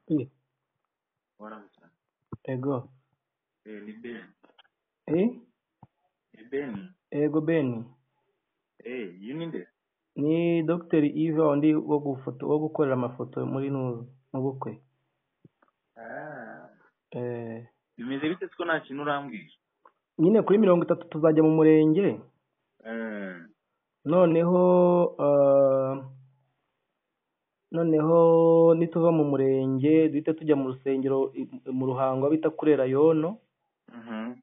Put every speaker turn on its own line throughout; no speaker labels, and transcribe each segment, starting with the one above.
P
Waramutse.
Ego
Eh, ni Ben.
Eh
Ni Ben.
Ego Ben
Eh, you need it.
ni Dr Eva undi wo gufoto wo gukorera amafoto muri nuzu mu bukwe
Ah.
eh
Bimeze bite ko nta kintu urambwira?
nyine kuri mirongo itatu tuzajya mu murenge
Eh,
noneho eh, noneho nituva mu murenge duhita tujya mu rusengero i- mu ruhango aho bita kurera yono
mhm.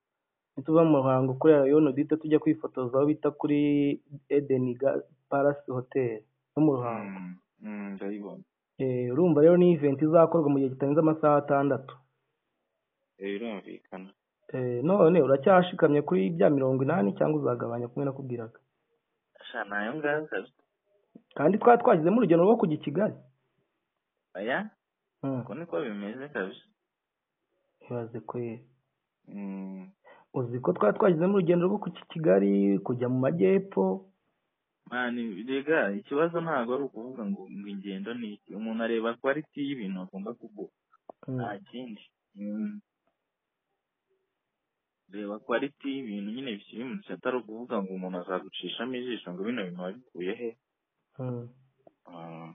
nituva mu ruhango kurera yono duhita tujya kwifotoza aho bita kuri Eden Ga- Palace Hotel no mu ruhango
Mm, mm, ndabibona.
Eh, urumva rero ni event izakorwa mu gihe kitarenze amasaha atandatu
Eh, birumvikana.
Eh, none uracyashikamye kuri bya mirongo inani cyangwa uzagabanya kumwe nakubwiraga
Sha nayo ngayo kabisa.
kandi twari twashyizemo urugendo rwo kujya i kigali
Oya,
Hmm,
uko niko bimeze kabisa.
ibaze kweri
Mm.
uzi ko twari twashyizemo urugendo rwo kujya i kigali kujya mu majyepfo
Mani, rega ikibazo ntabwo ari ukuvuga ngo ngo ingendo ni iki. Umuntu areba quality y'ibintu agomba kugura.
Hmm,
Nta kindi. Mm. reba quality y'ibintu nyine bikiri mu gisata atari ukuvuga ngo umuntu azagucishamo ijisho ngo bino bintu wabikuye he
hmm.
Ah,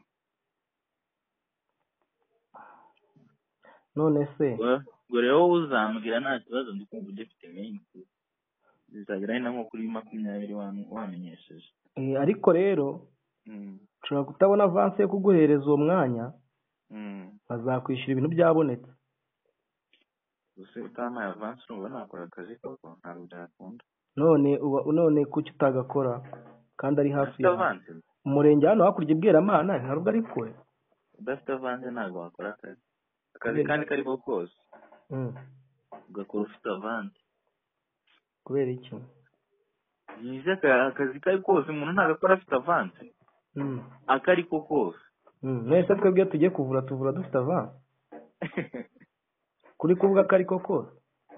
none se
ubwo- ubwo rero wowe uzambwira nta kibazo ndi kumva ugifite menshi bizagera hino nko kuri makumyabiri wa- wamenyesheje
eh, ariko rero
Mm,
ushobora kutabona avansi yo kuguhereza uwo mwanya
mm.
bazakwishyura ibintu byabonetse
gusa iyo utampaye avansi urumva nakora akazi koko ntabwo byakunda
none uba none kuki utagakora kandi ari hafi
udafite
yawe
avansi
umurenge hano hakurya ibweramana ntabwo ari kure
udafite avansi ntabwo wakora akazi akazi
kubera
kandi ko ari ko kose
Hmm,
ugakora ufite avansi
kubera iki
byiza aka- akazi ko ari kose umuntu ntagakora afite avansi
Hmm.
ako ari ko kose
Mm, mwese twebwe iyo tugiye kuvura tuvura dufite avansi kuri kuvuga ko ariko kose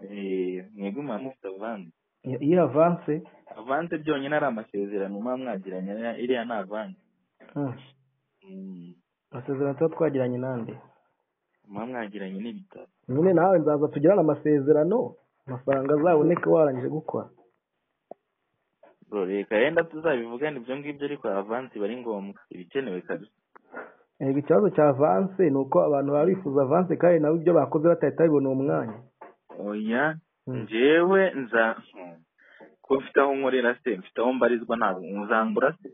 Eh, mwebwe muba mufite avansi
Iyo- iyo avanse
avansi byonyine ari amasezerano muba mwagiranye na- iriya ni avansi
mm,
Mm,
amasezerano tuba twagiranye nande
muba mwagiranye n'ibitaro
nyine nawe nzaza tugirane amasezerano amafaranga azaboneke warangije gukora
bro reka yenda tuzabivugane ibyo ngibyo ariko avansi iba ari ngombwa iba ikenewe kabisa
Yego, ikibazo cya avanse ni uko abantu baba bifuza avanse kandi nabo ibyo bakoze batahita babibona uwo mwanya
oya
Mm,
njyewe nza Hmm. ko mfite aho nkorera se mfite aho mbarizwa ntabwo muzambura se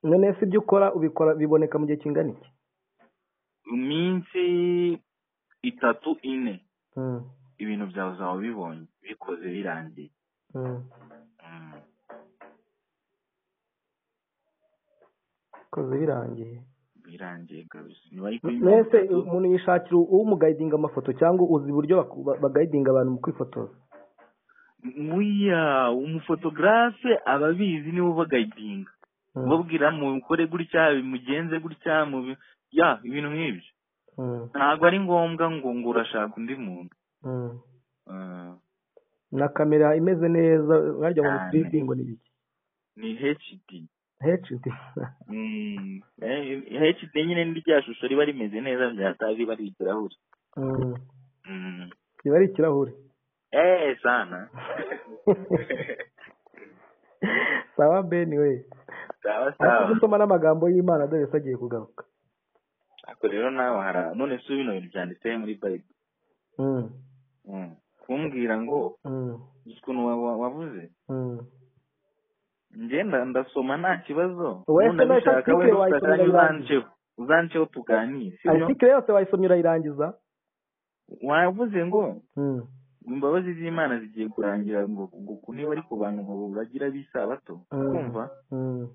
none se ibyo ukora ubikora biboneka mu gihe kingana iki
iminsi itatu ine
Mm,
ibintu byawe uzaba ubibonye bikoze birangiye
mm,
Mm.
koze birangiye
birangiye kabisa nyuma y'uko
M-
mirongo
mwese
itatu
umuntu yishakira umugayidinga amafoto cyangwa uzi uburyo baku- ba- bagayidinga abantu mu kwifotoza
Muya, umufotogarafe aba abizi niwe uba gayidinga.
Mm,
Ubabwira mukore gutya, bimugenze gutya, mubi... ya, ibintu nk'ibyo.
mm,
Ntabwo ari ngombwa ngo ngo urashaka undi muntu.
mm.
Ah,
na kamera imeze neza wagira ngo ni
cyane.
3D ngo ni ibiki
Ni HD.
HD
Mm. eh, HD nyine ni rya shusho riba rimeze neza byataje riba ari ikirahuri.
Mm,
Mm.
kiba ari ikirahure
Eh, sana.
sawa ben we
Sawa
ariko
sawa.
gusoma n'amagambo y'imana dore se agiye kugaruka
Ako rero nawe hara. None si bino bintu byanditse muri Bible.
Mm,
Mm. Kumbwira ngo
mm,
uzi ukuntu wa- wa- wavuze
mm.
ngenda ndasoma nta kibazo
wowe se
ubundi
nawe
abishaka
article
wenda ufite
wayisomye
akanya
urayirangiza
uzanceho uzanceho tuganire sibyo
article yose wayisomye urayirangiza
wavuze ngo
Mm,
ngo imbabazi z'imana zigiye kurangira ngo ngo ku niba ari ku bantu ngo bagira bisabato
mm,
kumva
mm.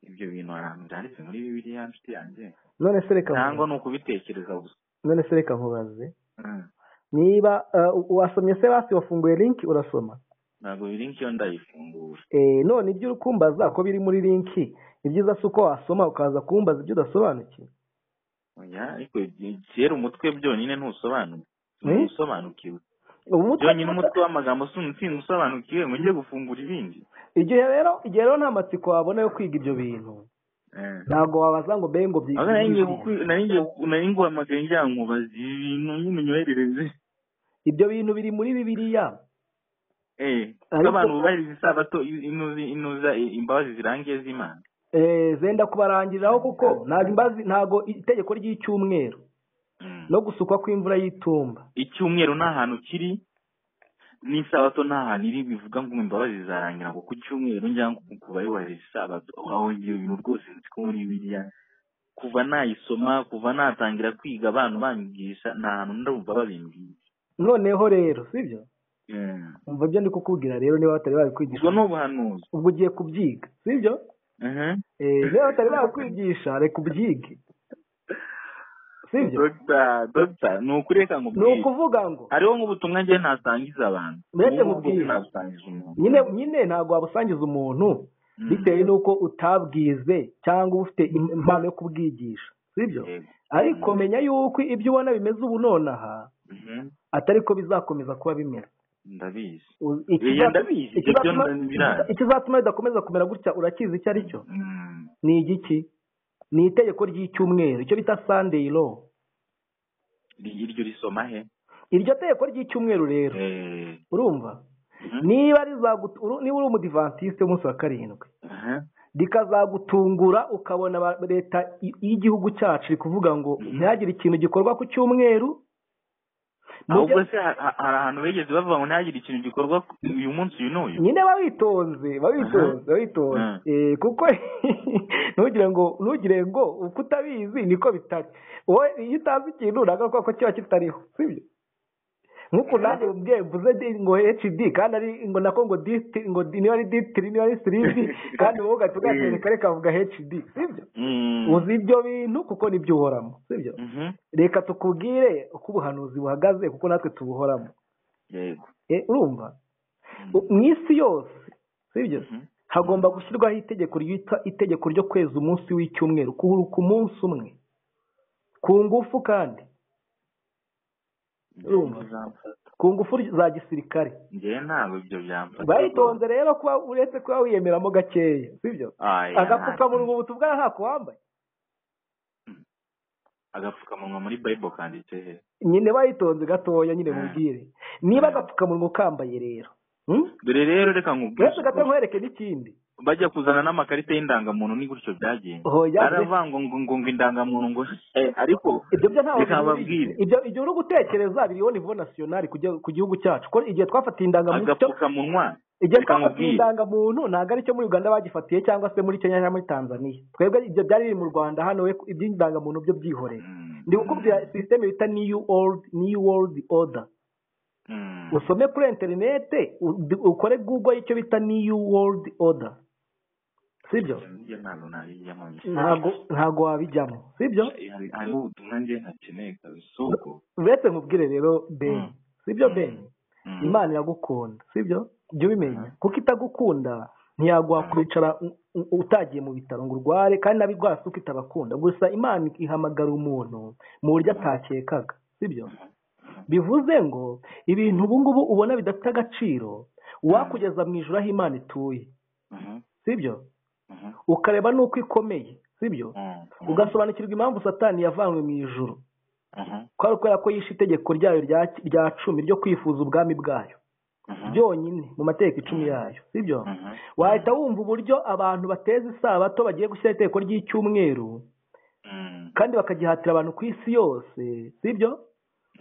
ibyo bintu ahantu byanditse muri bibiliya nshuti yanjye
none se reka
cyangwa ni
nkubaze
ukubitekereza gusa
none se reka nkubaze
Mm.
niba uh, wasomye se basi wafunguye linki urasoma
ntabwo biri nk'iyo ndayifungura
Eh, none ibyo uri kumbaza ko biri muri linki ni byiza si uko wasoma ukaza kumbaza ibyo udasobanukiwe
oya ariko ibyo- kera umutwe byonyine ntusobanuye
Eh?
ntusobanukiwe
ubu mutwe
byonyine umutwe w'amagambo si umusinzi usobanukiwe ngo njye gufungura ibindi
igihe rero igihe rero nta matsiko wabona yo kwiga ibyo bintu ntabwo wabaza ngo be ngo
aho
byitwa
nari ngiye
ibiki.
kuku- nari ngiye kuku- nari nguhamagaye ngira ngo mubaze ibi bintu ny'iminywerereze
ibyo bintu biri muri bibiliya
eh ko
Ariko-
abantu bubahiriza isabato i- inuzi inuza i- imbabazi zirangiye z'imana
Eh, zenda kubarangiriraho kuko ntabwo imbazi ntabwo itegeko ry'icyumweru
Mm.
no gusukwa kw'imvura y'itumba
icyumweru nta hantu kiri n'isabato nta hantu iri bivuga ngo imbabazi zizarangira ngo ku cyumweru njya ngo ku bayubahiriza isabato aho ngiye ibintu rwose nzi ko muri biriya kuva nayisoma kuva natangira kwiga abantu banyigisha nta hantu ndumva babimbwiye
noneho rero sibyo
Eh.
umva ibyo ndi kukubwira rero niba batari
ubwo
babikwigisha
ni ubuhanuzi
ubwo ugiye kubyiga sibyo
Aha.
Eh, niba batari babikwigisha reka ubyige sibyo
dogita dogita ni ukuri reka ngo
ni
mbwire
ukuvuga ngo
hariho nk'ubutumwa njye nasangiza abantu
Mbese
Ubu ngubu
nkubwire.
nabusangiza umuntu
nyine nyine ntabwo wabusangiza umuntu
Mm.
bitewe n'uko utabwize cyangwa ufite im- impano yo kubwigisha sibyo
Yego.
ariko menya yuko ibyo ubona bimeze ubu nonaha
Mhm.
atari ko bizakomeza kuba bimeze
ndabizi
U-
Iya,
ikiza-
ndabizi. Ibyo
ikizatuma-
byo ndabizi.
ikizatuma bidakomeza kumera gutya urakizi icyo ari cyo
Mm.
ni igiki ni itegeko ry'icyumweru icyo bita sunday law
Iri- iryo risoma he
iryo tegeko ry'icyumweru rero
Eh.
urumva
Mhm.
niba rizagut- uru- niba uri umudivantisite w'umunsi wa karindwi
Aha.
rikazagutungura ukabona ba- leta i- y'igihugu cyacu iri kuvuga ngo
Mhm.
ntihagire ikintu gikorwa ku cyumweru
ahubwo
Mujye-
se ha- ha- hari ahantu bigeze bavuga ngo ntihagire ikintu gikorwa uyu munsi uyu n'uyu
nyine bawitonze bawitonze bawitonze
Aha.
Eh, kuko ntugire ngo ntugire ngo uko utabizi niko bitari wowe iyo utazi ikintu ntabwo ari ko kiba kitariho sibyo nk'uko nanjye mubwiye mvuze di- ngo hd kandi ari ngo nako ngo dist ngo di- niba ari distiri niba ari sirizi kandi wowe ugahita ugatereka reka avuga hd sibyo
Mm.
uzi ibyo bintu kuko nibyo uhoramo sibyo
Mhm.
reka tukubwire uko ubuhanuzi buhagaze kuko natwe tubuhoramo
yego
Eh, urumva
Mm.
U- mu isi yose sibyo
Mhm.
hagomba gushyirwaho itegeko ryitwa itegeko ryo kweza umunsi w'icyumweru kuruhuka umunsi umwe ku ngufu kandi Urumva.
Bizamfata.
ku ngufu za gisirikare
njyewe ntabwo ibyo byamfata
baritonze rero kuba uretse kuba wiyemeramo gakeya sibyo
Aya.
agapfukamunwa ubu tubwaye ntako wambaye
agapfukamunwa muri bible kanditse he
nyine baritonze gatoya nyine
Mm.
mubwire niba
Mm.
agapfukamunwa ukambaye rero hmm?
dore rero reka nkubwire
uretse gato nkwereke n'ikindi
bajya kuzana n'amakarita y'indangamuntu ni gutyo byagenze
Hoya,
aravuga ngo ngo ngo ngo indangamuntu ngo eh, ariko
ibyo byo ntabwo
reka
bihuriye.
babwire
ibyo ibyo uri gutekereza biriho nivo nasiyonari ku gihugu cyacu ko igihe twafatiye indangamuntu cyo-
agapfukamunwa
igihe
reka
twafatiye
nkubwire
indangamuntu ntabwo ari cyo muri uganda bagifatiye cyangwa se muri kenya cyangwa muri tanzania twebwe ibyo byari biri mu rwanda hano we iby'indangamuntu byo byihoreye
Mm.
ndi gukubwira sisiteme bita new world new world order
Mm.
usome kuri interinete u- ukore google y'icyo bita new world order sibyo
Njye ntabwo nabijyamo
ntabwo ntabwo wabijyamo sibyo
Hari- hariho ubutumwa njye ntakeneye kabisa ubwo
uretse nkubwire rero ben
Mm.
sibyo
Mm.
ben
Mm.
imana iragukunda sibyo jya ubimenya kuko itagukunda ntiyaguha kwicara u- u- utagiye mu bitaro ngo urware kandi n'abirwara si uko itabakunda gusa imana ihamagara umuntu mu buryo atakekaga sibyo bivuze ngo ibintu ubu ngubu ubona bidafite agaciro wakugeza mu ijoro aho imana ituye
Mhm.
sibyo
Mhm.
ukareba n'uko ikomeye sibyo
Mm.
ugasobanukirwa impamvu satani yavanywe mu ijoro
Mhm.
kwari kubera ko yishe itegeko ryayo rya rya cumi ryo kwifuza ubwami bwayo
Mhm.
byonyine mu mategeko icumi yayo sibyo
Mhm.
wahita wumva uburyo abantu bateza isabato bagiye gushyira itegeko ry'icyumweru
Mm.
kandi bakagihatira abantu ku isi yose sibyo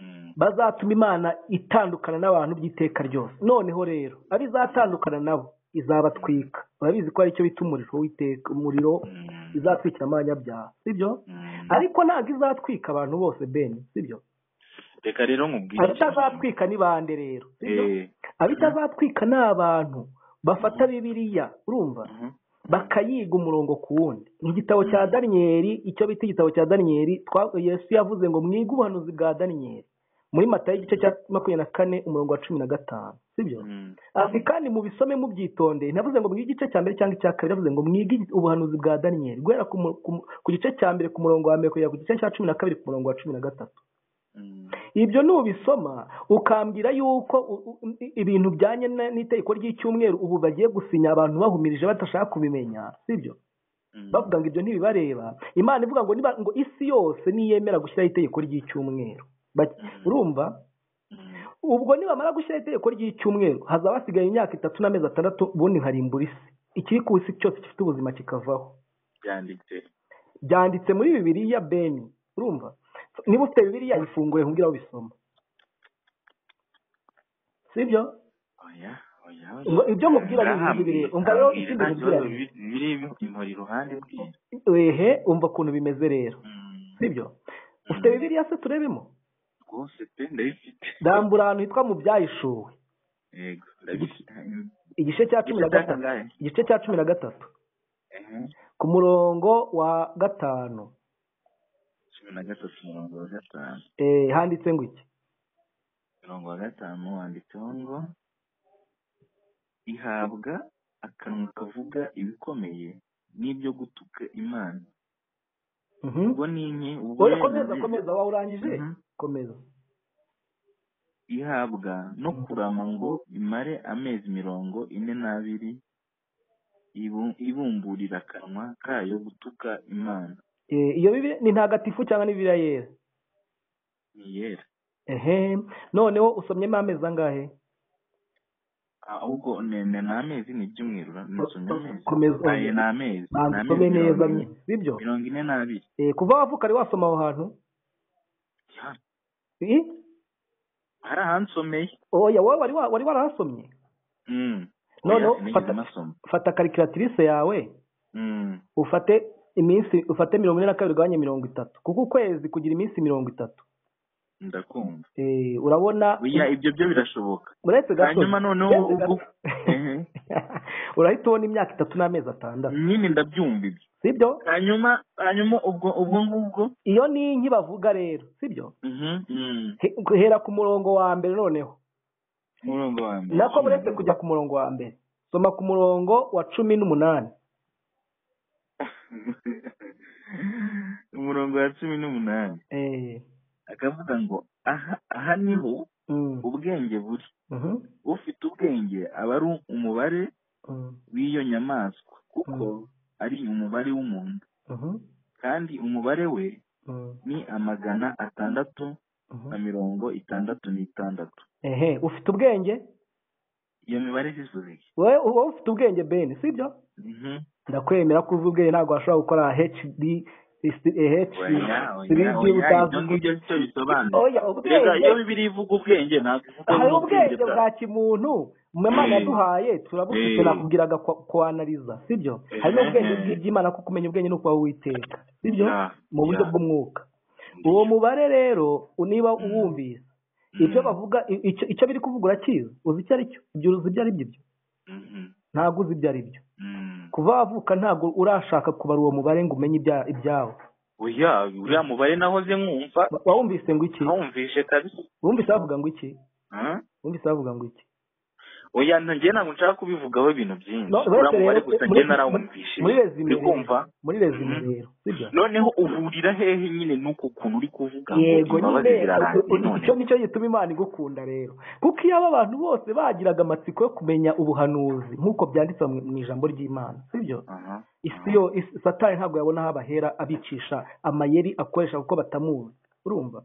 Mm.
bazatuma imana itandukana n'abantu by'iteka ryose noneho rero abo izatandukana nabo izabatwika urabizi ko ari cyo bita umuriro w'iteka umuriro
Mm.
izatwikira amanyabyaha sibyo
Mm.
ariko ntabwo izatwika abantu bose ben sibyo
reka rero nkubwire
abitazatwika ni bande rero sibyo
Eh.
abitazatwika ni abantu bafata bibiliya urumva
Mhm.
bakayiga umurongo ku wundi mu gitabo cya daniyeli icyo bita igitabo cya daniyeli twa- yesu yavuze ngo mwige ubuhanuzi bwa daniyeli muri matayo igice cya makumyabiri na kane umurongo wa cumi na gatanu sibyo
Mm.
ati kandi mubisome mubyitondeye ntavuze ngo mwige igice cya mbere cyangwa icya kabiri yavuze ngo mwige igi- ubuhanuzi bwa daniyeli guhera ku mu- ku mu- ku gice cya mbere ku murongo wa mbere kugera ku gice cya cumi na kabiri ku murongo wa cumi na gatatu
Mm.
ibyo nubisoma ukambwira yuko u- u- i- ibintu bijyanye na- n'itegeko ry'icyumweru ubu bagiye gusinya abantu bahumirije badashaka kubimenya sibyo bavuga ngo ibyo ntibibareba imana ivuga ngo niba ngo isi yose niyemera gushyiraho itegeko ry'icyumweru Ba- urumva ubwo nibamara gushyiraho itegeko ry'icyumweru hazaba hasigaye imyaka itatu n'amezi atandatu ubundi nkarimbura isi ikiri ku isi cyose gifite ubuzima kikavaho
byanditse
byanditse muri bibiriya beni urumva niba ufite bibiriya ifungure nkubwira aho bisoma sibyo
oya oya
Ngo ibyo nkubwira ni ibintu bibiri. Umva rero ikindi nkubwira ni-
biri impori iruhande bwe
wehe umva ukuntu bimeze rero sibyo ufite bibiriya se turebemo
rwose pe ndabifite
rambura ahantu hitwa mu byayishuwe
yego ndabifite
igice cya cumi na
Igice cya
gatatu
kangahe?
igice cya cumi na gatatu
Ehe,
ku murongo wa gatanu
cumi na gatatu mirongo wa gatanu
eh, handitse ngo iki
mirongo wa gatanu wanditseho ngo ihabwa akanwa kavuga ibikomeye n'ibyo gutuka imana
Mhm.
ubwo ni nke ubwo
Oya,
yari
komeza
abizi.
komeza waba urangije
Mhm.
komeza
ihabwa no kurama ngo imare amezi mirongo ine n'abiri ibu- ibumburira akanwa kayo gutuka imana
Eh, iyo bibi ni ntagatifu cyangwa ni bibiliya yera
ni yera
ehe noneho usomyemo amezi angahe
ahubwo ni ni ni amezi ni ibyumweru ra- nasomye amezi
Komeza.
Aye, ni amezi ni
banza
amezi
usome neza
mirongo ine.
sibyo
mirongo ine n'abiri
Eh, kuva wavuka ari wasoma aho hantu
Ya,
Eh,
hari ahansomeye
oya wowe wari wa- wari warahasomye
Mm.
Noneho
Oya, sinigeze
fata-
mpasoma.
fata karikiratirise yawe
Mm.
ufate iminsi ufate mirongo ine na kabiri ugabanye mirongo itatu kuko ukwezi kugira iminsi mirongo itatu
ndakumva
Eh, urabona
oya ibyo byo birashoboka
urahita gato
hanyuma noneho
uretse
ubwo
gato.
Ehe.
urahita ubona imyaka itatu n'amezi atandatu
nyine ndabyumva ibyo
sibyo
hanyuma hanyuma ubwo ubwo ngubwo
iyo ni inki bavuga rero sibyo
Mhm, mm.
He- hera ku murongo wa mbere noneho
umurongo wa mbere
nako uretse kujya ku murongo wa mbere soma ku murongo wa cumi n'umunani
umurongo wa cumi n'umunani
Eh,
akavuga ngo aha aha niho
mm,
ubwenge buri
mhm,
ufite ubwenge aba ari umubare
mm,
w'iyo nyamaswa kuko
Mm.
ari umubare w'umuntu
mhm,
kandi umubare we
mm,
ni amagana atandatu na
mhm.
mirongo itandatu n'itandatu
ehe ufite ubwenge
iyo mibare zivuze iki
wowe wowe ufite ubwenge beni sibyo
Mhm.
ndakwemera ko uzi ubwenge ntabwo washobora gukora hd
oya
hd
oya oya ibyo
utazi
ngibyo nicyo bisobanura
oya
rega iyo
ubwenge
bibiri ivuga ubwenge ntabwo ivuga
hari
n'ubwenge
ubwenge bwa
bwawe.
kimuntu imana
Eh.
yaduhaye turabufite
Eh.
nakubwiraga kwa- kuanaliza sibyo
Eh.
hari n'ubwenge bw'iby'imana ko kumenya ubwenge ni ukuba witeka sibyo
Ya,
mu buryo
ya.
bw'umwuka uwo mubare rero niba uwumvise
Mm.
ibyo bavuga i- icyo- icyo biri kuvuga urakizi uzi icyo ari cyo ibyo uzi ibyo ari byo byo
Mhm.
ntabwo uzi ibyo ari byo
Mm.
kuva wavuka ntabwo urashaka kubara uwo mubare ngo umenye ibya- ibyawe
oya uriya mubare nahoze nkumva
Wa- wawumvise ngo iki
nawumvishe kabisa
wumvise bavuga ngo iki
Ah?
wumvise bavuga ngo iki
oya nta- njye ntabwo nshaka kubivugaho ibintu byinshi
No,
uriya
uretse rero,
mubare gusa
muri-
njye narawumvishe
muri resume
uri kumva
rero muri resume
Mhm.
rero sibyo
noneho uhurira hehe nyine n'uko kuntu uri kuvuga ngo
yego
imbabazi
nyine
zirarangiye none
icyo nicyo gituma imana igukunda rero kuko iyo aba bantu bose bagiraga amatsiko yo kumenya ubuhanuzi nk'uko byanditse mu mu ijambo ry'imana sibyo
Aha.
isi yo isi- satani ntabwo yabona aho abahera abicisha amayeri akoresha kuko batamuzi urumva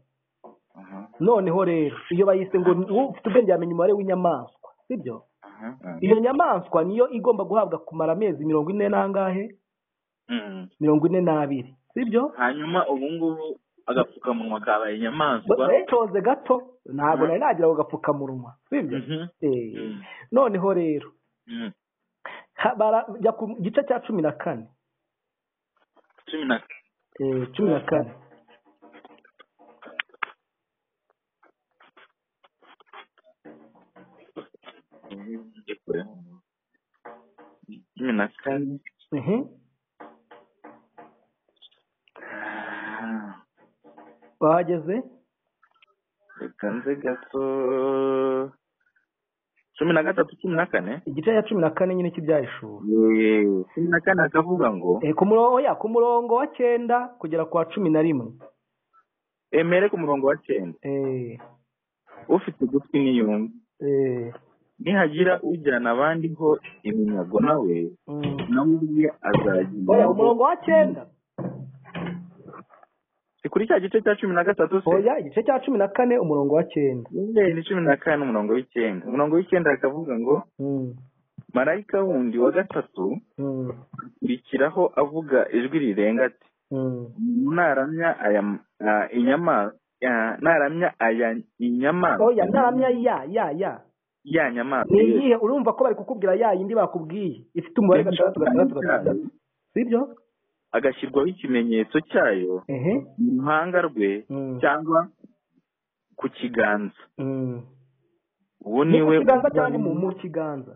Aha.
noneho rero iyo bayise ngo ni- uwo ufite ubwenge yamenya umubare w'inyamaswa sibyo
Aha. Aha.
iyo nyamaswa niyo igomba guhabwa kumara amezi mirongo ine n'angahe
Mm.
mirongo ine n'abiri sibyo
hanyuma ubu ngubu agapfukamunwa kabaye inyamaswa
bayitonze gato ntabwo
Mhm.
nari nagira ako gapfukamunwa sibyo
Mhm.
Eh,
Mhm.
noneho rero
Mhm.
ha- bara- jya ku gice cya cumi na kane
cumi na
Eh, cumi na kane
cumi na kane
Mhm.
Ah,
bahageze
reka nze gato cumi na gatatu cumi na kane
igice cya cumi na kane nyine cy'ibyayishuri
Yeee, cumi na kane akavuga ngo
ku murongo oya, ku murongo wa cyenda kugera ku wa cumi na rimwe
emere ku murongo wa cyenda
Eh,
ufite ugutwi niyumve
eh,
nihagira ujyana abandi ho iminyago nawe
Mm.
nawe ubwe azagira
oya umurongo wa cyenda
ni kuri cya gice cya cumi na gatatu se
oya igice cya cumi na kane umurongo wa cyenda
Nyine ni cumi na kane umurongo w'icyenda umurongo w'icyenda akavuga ngo
Mm.
marayika wundi wa gatatu
Mm.
akurikiraho avuga ijwi rirenga ati
Mm.
naramya aya ah, inyama ah, naramya aya inyamaswa
oya ntaramya ya ya ya
ya nyamaswa
ni iyihe urumva ko bari kukubwira ya yindi bakubwiye ifite umubare gatandatu gatandatu gatandatu sibyo
agashyirwaho ikimenyetso cyayo
ehe
mu ruhanga rwe
Mm.
cyangwa ku kiganza
Mm.
uwo
ni
ni
ku
we
kiganza cyangwa mu mu kiganza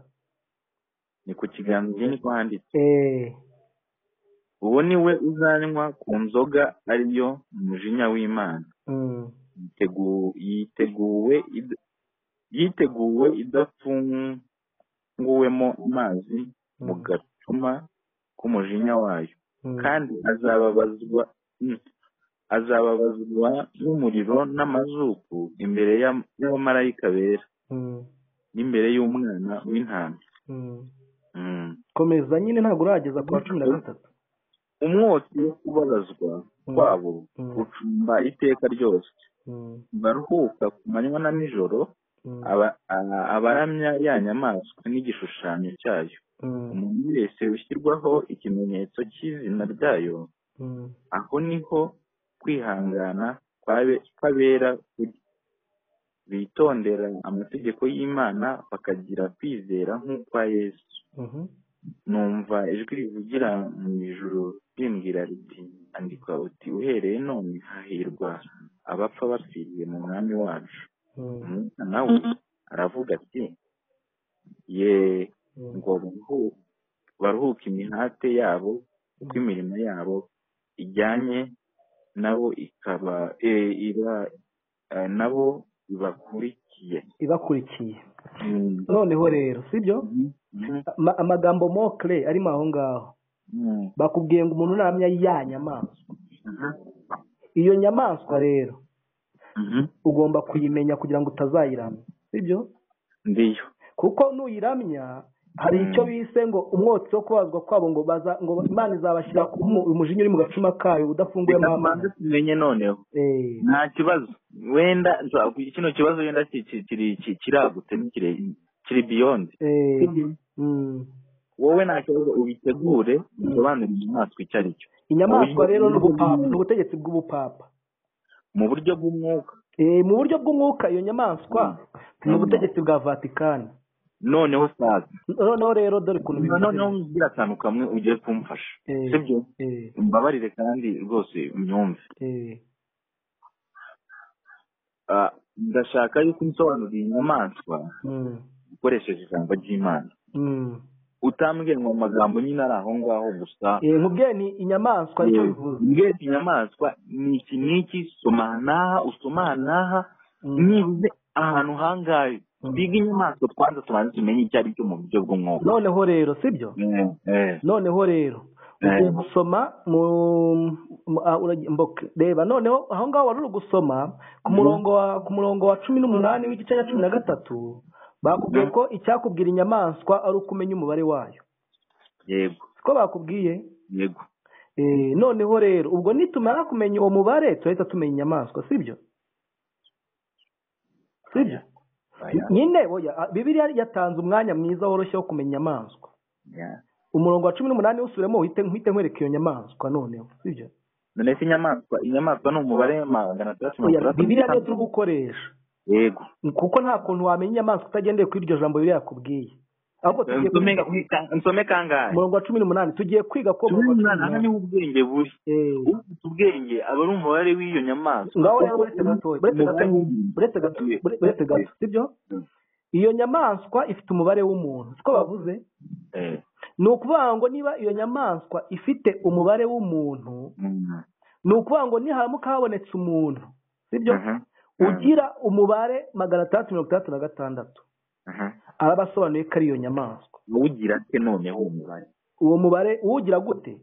ni ku kiganza ibi niko handitse
eh
uwo ni we uzanywa ku nzoga ariyo umujinya w'imana
mm.
Yitegu- yiteguwe id- yiteguwe idafunguwemo amazi mu
Mm.
gacuma k'umujinya wayo
Mm.
kandi azababazwa mm, azababazwa n'umuriro n'amazuku imbere y'am- y'abamarayika bera
Mm.
n'imbere y'umwana w'intama
Mm.
Mm.
komeza nyine ntabwo urageza ku wa cumi na gatatu
umwotsi wo kubabazwa
Mm.
kwabo
Mm.
gucumba iteka ryose
Mm.
baruhuka ku manywa na nijoro
Mm.
aba- a- abaramya ya nyamaswa n'igishushanyo cyayo
Mm.
umuntu wese ushyirwaho ikimenyetso cy'izina ryayo
Mm.
aho niho kwihangana kwabe- kw'abera kuri bitondera amategeko y'imana bakagira kwizera nk'ukwa yesu
Mhm.
numva ijwi rivugira mu ijuru rimbwira riti andika uti uhereye none hahirwa abapfa bapfiriye mu mwami wacu
Mm.
umwana nawe aravuga ati ye
Mm.
ngo baruhu- baruhuke imihate yabo kuko imirimo yabo ijyanye nabo ikaba e, iba e, nabo ibakurikiye
ibakurikiye
Mm.
noneho rero sibyo
Mm.
Ama- amagambo mokre arimo aho ngaho
Mm.
bakubwiye ngo umuntu namya ya nyamaswa iyo nyamaswa rero
Mhm.
ugomba kuyimenya kugira ngo utazayiramya sibyo
ndiyo
kuko nuyiramya hari
Mm.
icyo bise ngo umwotsi wo kubazwa kwabo ngo baza ngo imana izabashyira ku mu- umujinya uri mu gacuma kayo udafunguye
tubanze tumenye noneho
eh
nta kibazo wenda nza- kino kibazo wenda ki- ki- kiri- ki- kiragutse n'ikire- kiri biyondi
eh mm.
wowe nta kibazo ubitegure usobanurire inyamaswa icyo ari cyo
inyamaswa
Oya.
rero ni ubupapa ni ubutegetsi bw'ubupapa
mu buryo bw'umwuka
Eh, mu buryo bw'umwuka iyo nyamaswa ni
Mm.
ubutegetsi bwa vatikani
noneho saza
noneho rero dore ukuntu
noneho
bimeze
ngira akantu kamwe ugiye kumfasha
Eh.
sibyo
Eh,
mbabarire kandi rwose unyumve
eh,
Ah, ndashaka yuko unsobanurira inyamaswa
mm,
ukoresheje ijambo ry'imana
mm.
utambwiye ngo amagambo nyine ari aho ngaho gusa
Eh, nkubwiye ni inyamaswa icyo bivuze
mbwira inyamaswa ni iki n'iki soma aha n'aha usoma aha n'aha
Mm,
nibuze ahantu hangahe
mm.
biga inyamaswa twanza tubanze tumenye icyo ari cyo mu buryo bw'umwuka
noneho rero sibyo
Eh, eh.
noneho rero
Eh.
ugiye gusoma mu mu- ah, uragi- mboke. reba noneho aho ngaho wari uri gusoma ku
Mhm.
murongo wa ku murongo wa cumi n'umunani w'igice cya cumi na gatatu bakubwiye
Mhm.
ko icyakubwira inyamaswa ari uko umenya umubare wayo
yego
siko bakubwiye
yego
Eh, noneho rero ubwo nitumara kumenya uwo mubare turahita tumenya inyamaswa sibyo sibyo
Aya,
nyine oya ah, bibiliya yatanze umwanya mwiza woroshye wo kumenya inyamaswa
ya.
umurongo wa cumi n'umunani usubiremo uhite uhite nkwereka iyo nyamaswa noneho sibyo
none se inyamaswa inyamaswa ni umubare magana atandatu mirongo
oya
itandatu
bibiliya niyo turi
n'itanu.
gukoresha
yego
kuko nta kuntu wamenya inyamaswa utagendeye kuri iryo jambo bibiliya yakubwiye ahubwo tugiye
nsome
kwiga ku
nsome kangahe
murongo wa cumi n'umunani tugiye kwiga ko
cumi
umurongo wa cumi
n'umunani aha
n'umunani
niho ubwenge buri
Eh,
ufite ubwenge aba ari umubare w'iyo nyamaswa
ngaho rero buretse gatoya buretse gato buretse gato buretse gato sibyo iyo nyamaswa ifite umubare w'umuntu siko bavuze
Eh,
ni ukuvuga ngo niba iyo nyamaswa ifite umubare w'umuntu
mm,
ni ukuvuga ngo niharamuka habonetse umuntu sibyo
aha,
ugira umubare magana atandatu mirongo itandatu na gatandatu
aha.
araba asobanuye ko ari iyo nyamaswa
uwugira ate noneho uwo mubare
uwo mubare uwugira gute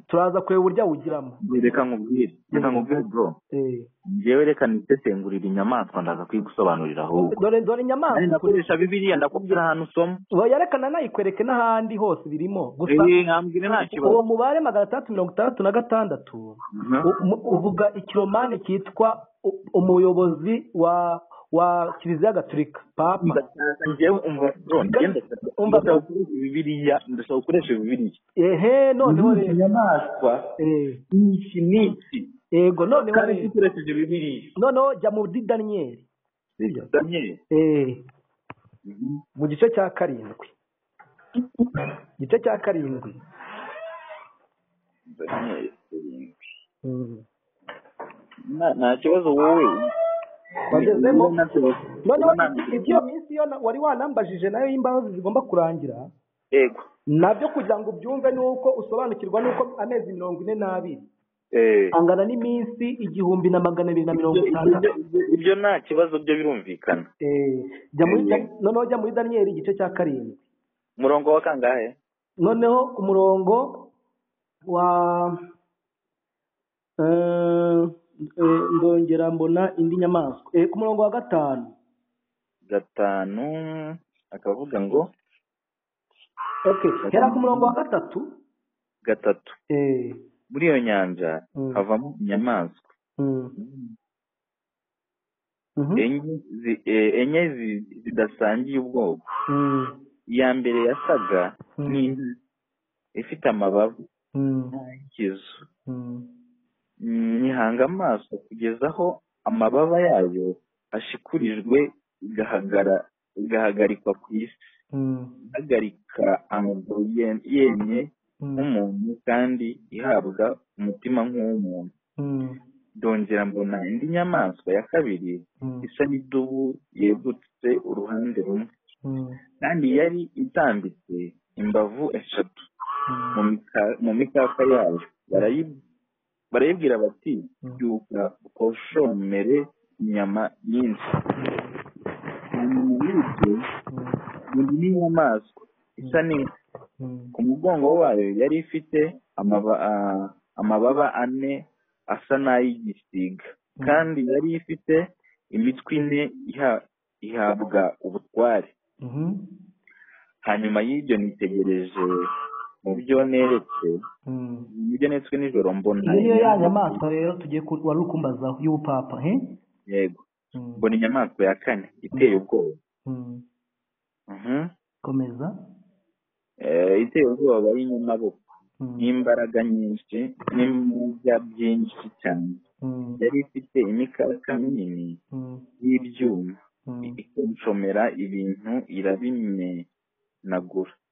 turaza kureba uburyo awugiramo
reka nkubwire reka nkubwire bro
Eh,
njyewe reka nisesengurire inyamaswa ndaza kuyigusobanurira ahubwo
dore dore
Nanjye
inyamaswa
ndakoresha bibiriya ndakubwira ahantu usoma
yerekana nayikwereke n'ahandi hose birimo gusa
Eh, nkambwire nta
uwo
kibazo
mubare magana atandatu mirongo itandatu na gatandatu
Mhm.
u- mu- uvuga ikiromani cyitwa u- umuyobozi wa wa kiliziya gatolika papa
Ndashaka njyewe umva bro njyewe ndashaka
Umva, bro.
ndashaka gukoresha bibiriya ndashaka gukoresha bibiriya
ehe noneho
Muri izo
rero
nyamaswa
Eh,
n'iki n'iki
yego noneho
kandi
rero
dukoresheje bibiriya
noneho jya mu bdi daniyeli
daniel
Eh, mu gice cya karindwi igice cya karindwi
daniel karindwi.
Mm.
Nta- nta kibazo wowe
Wagezemo?
Wowe nabyo-
noneho
wowe nabyo-
ibyo minsi yo na- wari wanambajije nayo y'imbabazi zigomba kurangira
yego
nabyo kugira ngo ubyumve ni uko usobanukirwa n'uko amezi mirongo ine n'abiri
Eh.
angana n'iminsi igihumbi na magana abiri na mirongo
Ibyo-
itandatu
ibyo- ibyo- ibyo nta kibazo byo birumvikana
Eh, jya muri
Eh.
noneho jya muri daniyeli igice cya karindwi
umurongo wa kangahe
noneho umurongo wa eh, eh, ndongera mbona indi nyamaswa Eh, ku murongo wa gatanu
gatanu akavuga ngo
okay hera ku murongo wa gatatu
gatatu
eh,
muri iyo nyanja
Mm.
havamo inyamaswa
mm, mhm,
enye zi- eh, enye zi- zidasangiye ubwoko
mm,
iya mbere yasaga
Mm.
n'inka ifite amababa
mm,
n'ayikizu
mm.
nyihanga amaso kugeza aho amababa yayo ashikurijwe igahagara igahagarikwa ku isi
Mm,
ihagarika amaguru yen- yemye
mm,
nk'umuntu kandi ihabwa umutima nk'uw'umuntu
mm,
ndongera mbona indi nyamaswa ya kabiri
mm,
isa n'idubu yegutse uruhande rumwe
mm,
kandi yari itambitse imbavu eshatu
mm.
mu mika- mu mikaka yayo Barayi- barayibwira bati
Mm.
byuka ukoshomere inyama nyinshi hanyuma y'ibyo bundi n'inyamaswa isa n'inka ku mugongo wayo yari ifite amaba- ah, amababa ane asa n'ay'igisiga
Mm.
kandi yari ifite imitwe ine iha- ihabwa ubutware hanyuma y'ibyo nitegereje mu byo neretse mu byo neretswe nijoro mbona
niyo ya
inyamaswa-
nyamaswa rero tugiye ku- wari ukumbazaho y'ubupapa he
yego
Mm,
mbona inyamaswa ya kane iteye ubwoba
mm.
Mhm.
komeza
Eh, iteye ubwoba y'inyamaboko
Mm,
n'imbaraga nyinshi n'imbwa byinshi cyane
mm,
yari ifite imikaka minini
mm,
y'ibyuma
mm,
ikonshomera ibintu irabimenagura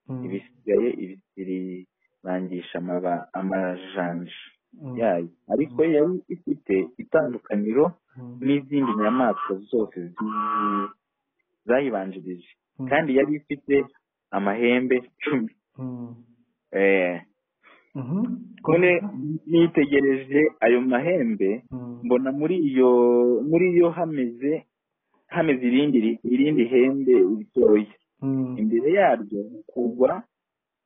mm,
ibisigaye ibisirangisha amaba- amajanja
mm,
yayo ariko yari ifite itandukaniro
mm,
n'izindi nyamaswa zose zi- zayibanjirije
mm,
kandi yari ifite amahembe cumi
mm,
Eh,
mhm,
none
komeza.
nitegereje ayo mahembe
Mm,
mbona muri iyo muri yo hameze hameze irindi irindi hembe ritoya
mm,
imbere yaryo kugwa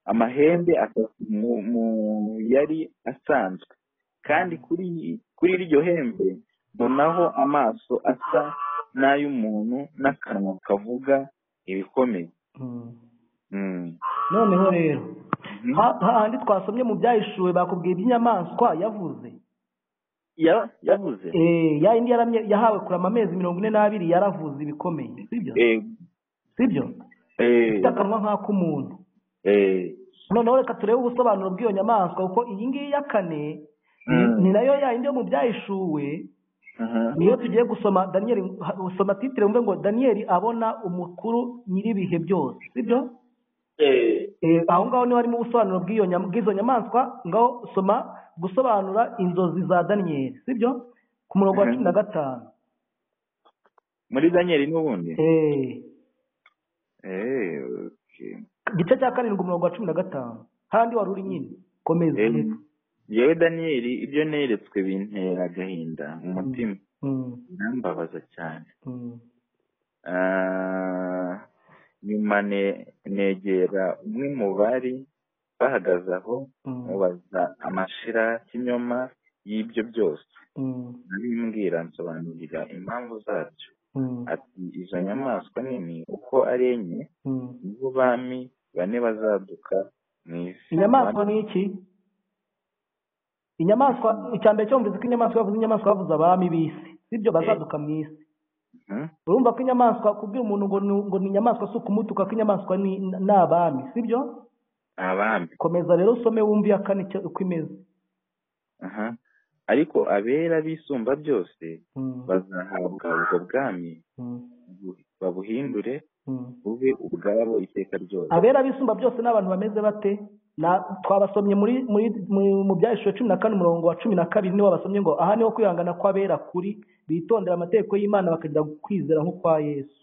amahembe atatu mu, mu yari asanzwe kandi kuri kuri iryo hembe mbonaho amaso asa n'ay'umuntu n'akanwa kavuga ibikomeye
mm.
Mm.
noneho rero ha- hahandi twasomye mu byahishuwe bakubwiye iby'inyamaswa yavuze
Ya- yavuze
Eh, ya yindi yaramye- yahawe kurama amezi mirongo ine n'abiri yaravuze ibikomeye sibyo
Eh,
sibyo
eh,
ifite akanwa nk'ak'umuntu
eh,
noneho reka turebe ubusobanuro bw'iyo nyamaswa kuko iyi ngiyi ya kane
Mm.
ni nayo ya yindi yo mu byahishuwe
aha,
niyo tugiye gusoma daniyeli usoma titire mvuge ngo daniyeli abona umukuru nyir'ibihe byose sibyo
eh,
Eh, aho ngaho niho harimo ubusobanuro bw'iyo nyam- bw'izo nyamaswa ngaho soma gusobanura inzozi za daniyeli sibyo ku murongo wa
Mhm.
cumi na gatanu
muri daniel n'ubundi
Eh.
Eh, okay.
igice cya karindwi umurongo wa cumi na gatanu handi wari uri nyine komeza
Eh, yewe daniel ibyo neretswe bintera agahinda mu mutima
Mm,
birambabaza cyane
mm,
Ah, nyuma ne- negera umwe mu bari bahagaze aho
Mm.
mubaza amashira y'inyoma y'ibyo byose
Mm.
narimbwira nsobanurira impamvu zabyo
Mm.
ati izo nyamaswa nini uko ari enye
Mm.
nibo bami bane bazaduka mu isi
inyamaswa ni iki inyamaswa icyambere cyo mvuze ko inyamaswa yavuze inyamaswa yavuze abami b'isi sibyo bazaduka mu isi
Mhm.
urumva ko inyamaswa kubwira umuntu ngo ni, ngo ni inyamaswa si ukumutuka ko inyamaswa ni ni abami sibyo
abami
komeza rero usome wumve iya kane icyo- uko imeze
aha ariko abera bisumba byose
Mm,
bazahabwa ubwo bwami
mm,
bu- babuhindure
mm.
bube ubwabo iteka ryose
abera bisumba byose n'abantu bameze bate Na- twabasomye muri muri mu- mu bya ishusho cumi na kane umurongo wa cumi na kabiri niwo basomye ngo aha niho kwihangana kw'abera kuri bitondera amategeko y'imana bakagira kwizera nk'ukwa yesu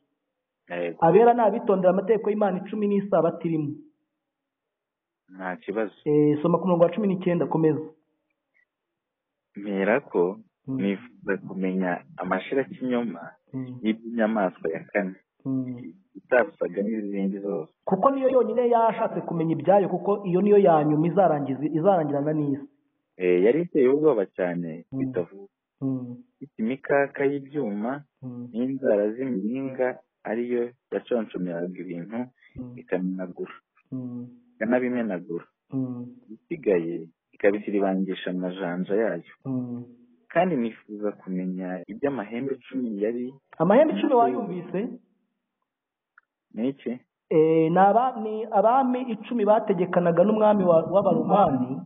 Yego,
abera ni abitondera amategeko y'imana icumi n'isabato irimo
nta kibazo
Eh, soma ku murongo wa cumi n'icyenda komeza
mpera ko
Mm,
nifuza kumenya amashirakinyoma
mm,
y'iby'inyamaswa ya kane
mm.
itasaga n'izindi zose
kuko niyo yonyine yashatse kumenya ibyayo kuko iyo niyo ya nyuma izarangiza izarangirana n'isi
Eh, yari iteye ubwoba cyane
Mm.
bitavuga
Mm,
ifite imikaka y'ibyuma
mm,
n'inzara z'imiringa ariyo yaconshomeraga ibintu
mm,
ikamenagura
mm,
ikanabimenagura
mm,
isigaye ikabisiribangisha amajanja yayo
mm.
kandi nifuza kumenya iby'amahembe cumi yari
amahembe icumi wayumvise
n'iki
Eh, ni aba- ni abami icumi bategekanaga n'umwami wa- w'abaromani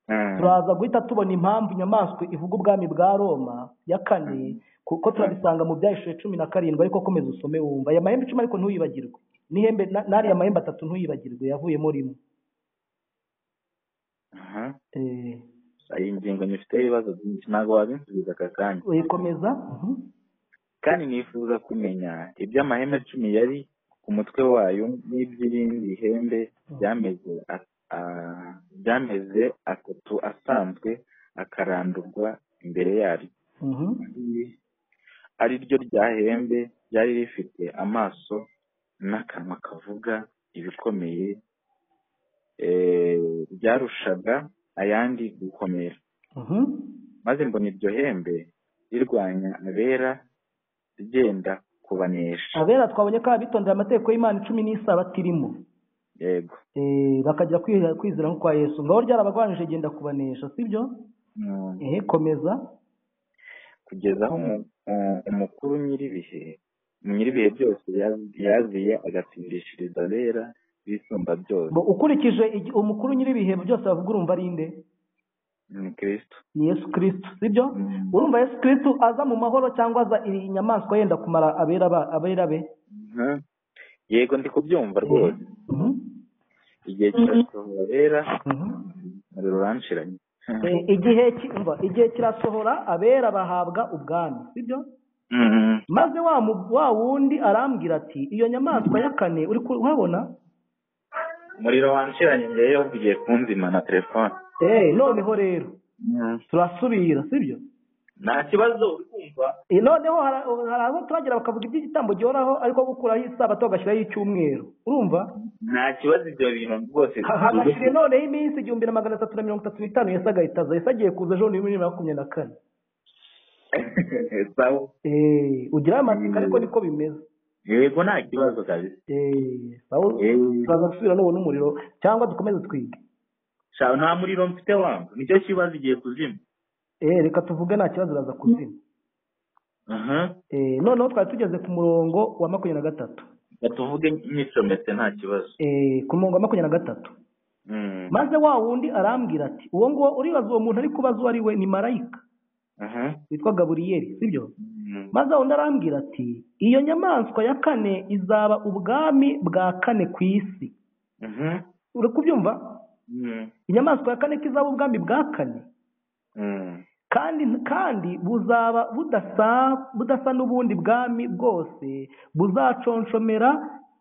Ah,
turaza guhita tubona impamvu inyamaswa ivuga ubwami bwa roma ya kane kuko turabisanga mu byahishije cumi na karindwi ariko komeza usome wumva aya mahembe icumi ariko ntuyibagirwe n'ihembe na- n'ariya mahembe atatu ntuyibagirwe yavuyemo rimwe
aha.
Eh,
iyi ngingo nyifiteho ibibazo byinshi ntabwo wabinsubiza aka kanya
eh, komeza Mhm.
kandi nifuza kumenya iby'amahembe cumi yari ku mutwe wayo n'iby'irindi hembe byameze a- a- byameze atatu asanzwe akarandurwa imbere yaryo
Mhm.
ari ryo rya hembe ryari rifite amaso n'akanwa kavuga ibikomeye eh, ryarushaga ayandi gukomera
Mhm.
maze mbona iryo hembe rirwanya abera ryenda kubanesha
abera twabonye ko abitondera amategeko y'imana icumi n'isabato irimo
yego
Eh, bakagira kwiha- kwizera nk'ukwa yesu ngaho ryarabagwanije genda kubanesha sibyo
Mm,
ehe komeza
kugeza aho umu- u- umukuru nyir'ibihe nyir'ibihe byose yaz- yaziye agatsindishiriza abera bisumba byose
Bo, ukurikije igi- umukuru nyir'ibihe byose bavuga urumva ari nde
ni kirisito
ni yesu kirisitu sibyo urumva yesu kirisitu aza mu mahoro cyangwa aza iyi inyamaswa yenda kumara abera ba- abera be
Mhm. yego ndi kubyumva rwose
Mhm.
igihe kirasohora abera
Mhm.
umuriro uranshiranye
Eh, igihe ki- umva, igihe kirasohora abera bahabwa ubwami sibyo
Mhm.
maze wa mu- wa wundi arambwira ati iyo nyamaswa ya kane uri kuhabona
umuriro wanshiranye mbere yo ugiye kunzima na telefone
eee noneho rero turasubira sibyo
nta kibazo uri kumva
Eh, noneho hara- hari aho turagera bakavuga iby'igitambo gihoraho ariko gukuraho isabato bagashyiraho icyumweru urumva
nta kibazo ibyo bintu rwose
Ha- hagashyira noneho iminsi igihumbi na magana atatu na mirongo itatu n'itanu yesu agahitaza yesu agiye kuza ejo bundi bibiri na makumyabiri na kane
sawa
eee ugira amatsiko ariko niko bimeze
yego nta kibazo kabisa
eee sawa
Eh.
turaza gusubira nubona umuriro cyangwa dukomeze twige
Sha, nta muriro mfite wangu nicyo kibazo igiye kuzima
eee reka tuvuge nta kibazo uraza kuzima
aha
Eh, noneho twari tugeze ku murongo wa makumyabiri na gatatu
batuvuge nyicometse nta kibazo
Eh, ku murongo wa makumyabiri na gatatu
Mm.
maze wa wundi arambwira ati uwo nguwo uribaza uwo muntu ari kubaza uwo ari we ni marayika
aha
witwa gaburiyeri sibyo
Mm.
maze wundi arambwira ati iyo nyamaswa ya kane izaba ubwami bwa kane ku isi
Mhm.
uri kubyumva
Mm.
inyamaswa ya kane ko izaba ubwami bwa kane
Mm.
kandi kandi buzaba budasa budasa n'ubundi bwami bwose buzaconshomera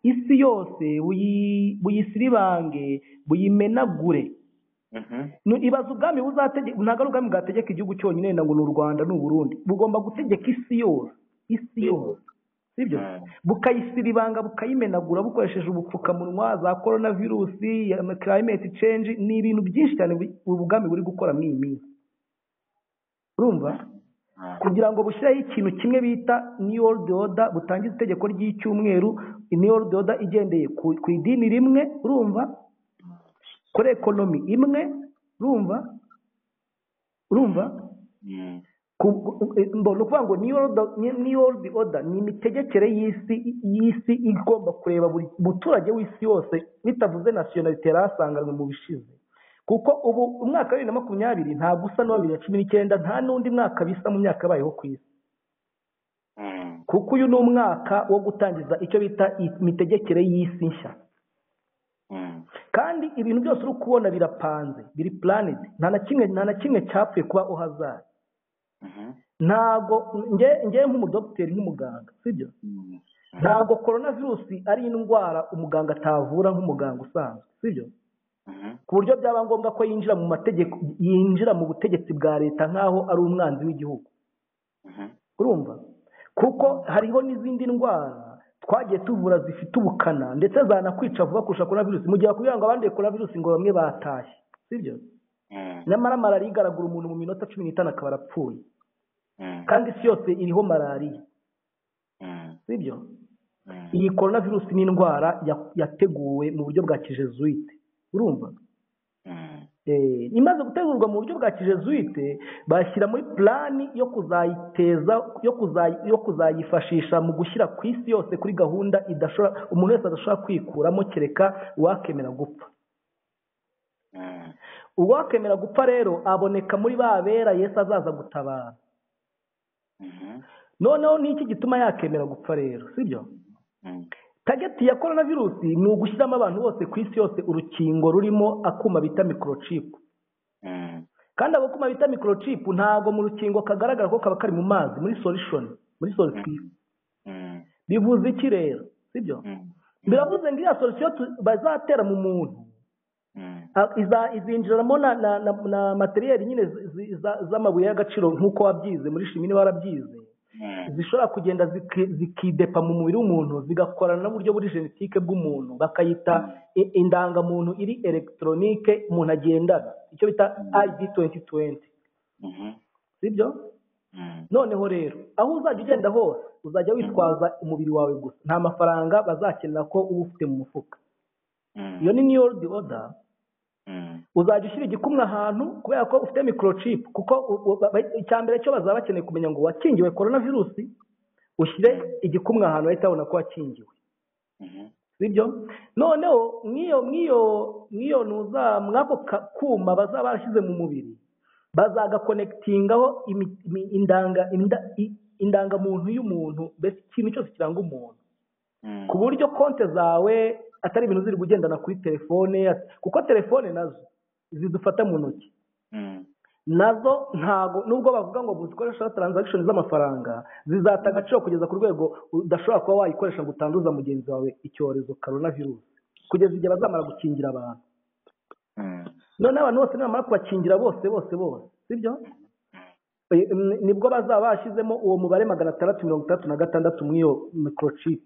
isi yose buyi- buyisiribange buyimenagure
Mhm.
Nu- ibaza ubwami buzategeka ntabwo ari ubwami bwategeka igihugu cyonyine wenda ngo ni u rwanda ni uburundi bugomba gutegeka isi yose isi yose sibyo bukayisira ibanga bukayimenagura bukoresheje ubupfukamunwa za korona virusi ya climate change ni ibintu byinshi cyane bu- ubu bwami buri gukora muri iyi minsi urumva kugira ngo bushyireho ikintu kimwe bita new world order butangiza itegeko ry'icyumweru new world order igendeye ku, ku idini rimwe urumva kuri ekonomi imwe urumva urumva Ku- eh, mbo- ni ukuvuga ngo new world new world order ni imitegekere y'isi y'isi igomba kureba buri muturage w'isi yose bitavuze nationalite yari asanganywe mu bishize kuko ubu umwaka wa bibiri na makumyabiri ntabwo usa n'uwa bibiri na cumi n'icyenda nta n'undi mwaka bisa mu myaka yabayeho ku isi kuko uyu ni umwaka wo gutangiza icyo bita imitegekere y'isi nshya kandi ibintu byose uri kubona birapanze biri planet nta na kimwe nta na kimwe cyapfuye kuba uhazari ntabwo nge ngewe nk'umudogiteri nk'umuganga sibyo ntabwo korona virusi ari indwara umuganga atavura nk'umuganga usanzwe sibyo ku buryo byaba ngombwa ko yinjira mu mategeko yinjira mu butegetsi bwa leta nk'aho ari umwanzi w'igihugu urumva kuko hariho n'izindi ndwara twagiye tuvura zifite ubukana ndetse zanakwica vuba kurusha korona virusi mu gihe kugira ngo abanduye korona virusi ngo bamwe batashye sibyo nyamara malariya igaragura umuntu mu minota cumi n'itanu akaba arapfuye kandi isi yose iriho malariya sibyo iyi korona virusi ni indwara ya- yateguwe mu buryo bwa kijezuite urumva Eh, imaze gutegurwa mu buryo bwa kijezuite bashyira muri plani yo kuzayiteza yo kuzayi- yo kuzayifashisha mu gushyira ku isi yose kuri gahunda idashobora umuntu wese adashobora kwikuramo kereka uwakemera gupfa uwakemera gupfa rero aboneka muri ba bera yesu azaza gutabara noneho ni iki gituma yakemera gupfa rero sibyo tageti ya korona virusi ni ugushyiramo abantu bose ku isi yose urukingo rurimo akuma bita microchip kandi ako kuma bita microchip ntabwo mu rukingo kagaragara ko kaba kari mu mazi muri solution muri solution bivuze iki rero sibyo biravuze ngo iriya solution tu- bazatera mu muntu a- iza- izinjiramo na, na, na, na materiyeri nyine zi- zi- za- z'amabuye y'agaciro nk'uko wabyize muri shimi niba warabyize zishobora kugenda ziki- zikidepa mu mubiri w'umuntu zigakorana n'uburyo buri genetike bw'umuntu bakayita i- indangamuntu iri elegitoronike umuntu agendana icyo bita id 2020 sibyo noneho rero aho uzajya ugenda hose uzajya witwaza umubiri wawe gusa nta mafaranga bazakenera ko uba ufite mu mufuka iyo ni new world order uzajya ushyira igikumwe ahantu kubera ko ufite microchip kuko u- u- ba- ba- icya mbere cyo bazaba bakeneye kumenya ngo wakingiwe korona virusi ushyire igikumwe ahantu bahita babona ko wakingiwe sibyo noneho nk'iyo nk'iyo nk'iyo ntuza mw'ako ka- kuma bazaba barashyize mu mubiri bazagakonekitingaho imi- imi- indanga inda- i- indangamuntu y'umuntu mbese ikintu cyose kiranga umuntu ku buryo konti zawe atari ibintu ziri kugendana kuri telefone kuko telefone nazo zidufata mu ntoki nazo ntago nubwo bavuga ngo zikoresha transaction z'amafaranga zizata agaciro kugeza ku rwego udashobora kuba wayikoresha ngo utanduza mugenzi wawe icyorezo corona virus kugeza igihe bazamara gukingira abantu noneho abantu bose nibamara kubakingira bose bose bose sibyo Eh, mm, nibwo bazaba bashyizemo uwo mubare magana atandatu mirongo itandatu na gatandatu mw'iyo microchip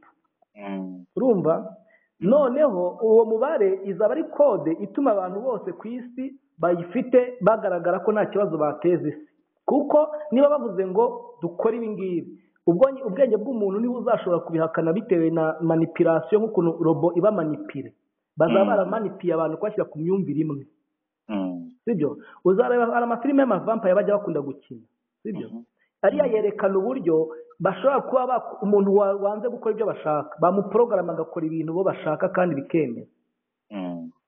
urumva noneho uwo mubare izaba ari kode ituma abantu bose ku isi bayifite bagaragara ko nta kibazo bateza isi kuko niba bavuze ngo dukore ibi ngibi ubwo ubwenge bw'umuntu niba uzashobora kubihakana bitewe na manipirasiyo nk'ukuntu robo iba manipire bazaba
Mm.
baramanipiye abantu kubashyira ku myumvire imwe sibyo uzareba hari amafilime y'amavampa bajya bakunda gukina sibyo ariya yerekana uburyo bashobora kuba bak- umuntu wa- wanze gukora ibyo bashaka bamuporogaramu agakora ibintu bo bashaka kandi bikemera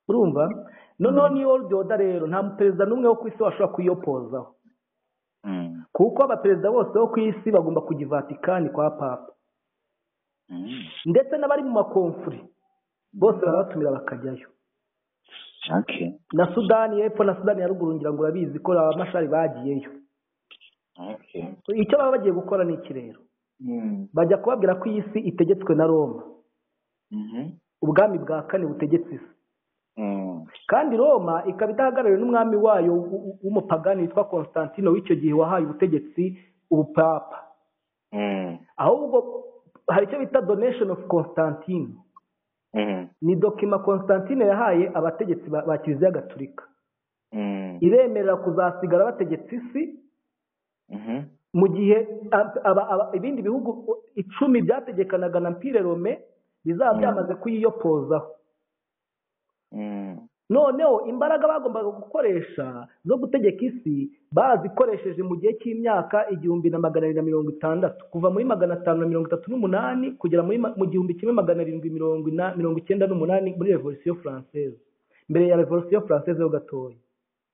urumva noneho niyo world order rero nta perezida n'umwe wo ku isi washobora kuyiyopozaho kuko abaperezida bose bo ku isi bagomba kujya i vatikani kwa papa ndetse n'abari mu makomfuri bose barabatumira bakajyayo na sudani y'epfo na sudani ya ruguru ngira ngo urabizi ko abamashari bagiyeyo icyo baba bagiye gukora ni iki rero bajya kubabwira ko iyi si itegetswe na roma ubwami bwa kane butegetse isi kandi roma ikaba idahagarariwe n'umwami wayo w- w- w'umupagani witwa konstantino w'icyo gihe wahaye ubutegetsi ubupapa ahubwo hari icyo bita donation of constantine
Mm,
ni dokima constantine yahaye abategetsi ba ba kiliziya gatulika
mm,
iremerera kuzasigara bategetsa isi
mhm,
mu gihe ab- aba- aba- ibindi bihugu icumi byategekanaga na mpire rome bizaba
Mm.
byamaze kuyiyopozaho
mm,
noneho imbaraga bagombaga gukoresha zo gutegeka isi bazikoresheje mu gihe cy'imyaka igihumbi na magana arindwi na mirongo itandatu kuva muri magana atanu na mirongo itatu n'umunani kugera muri ma- mu gihumbi kimwe magana arindwi mirongo ina- mirongo icyenda n'umunani muri revolisiyo furanseze mbere ya revolisiyo furanseze ho gatoya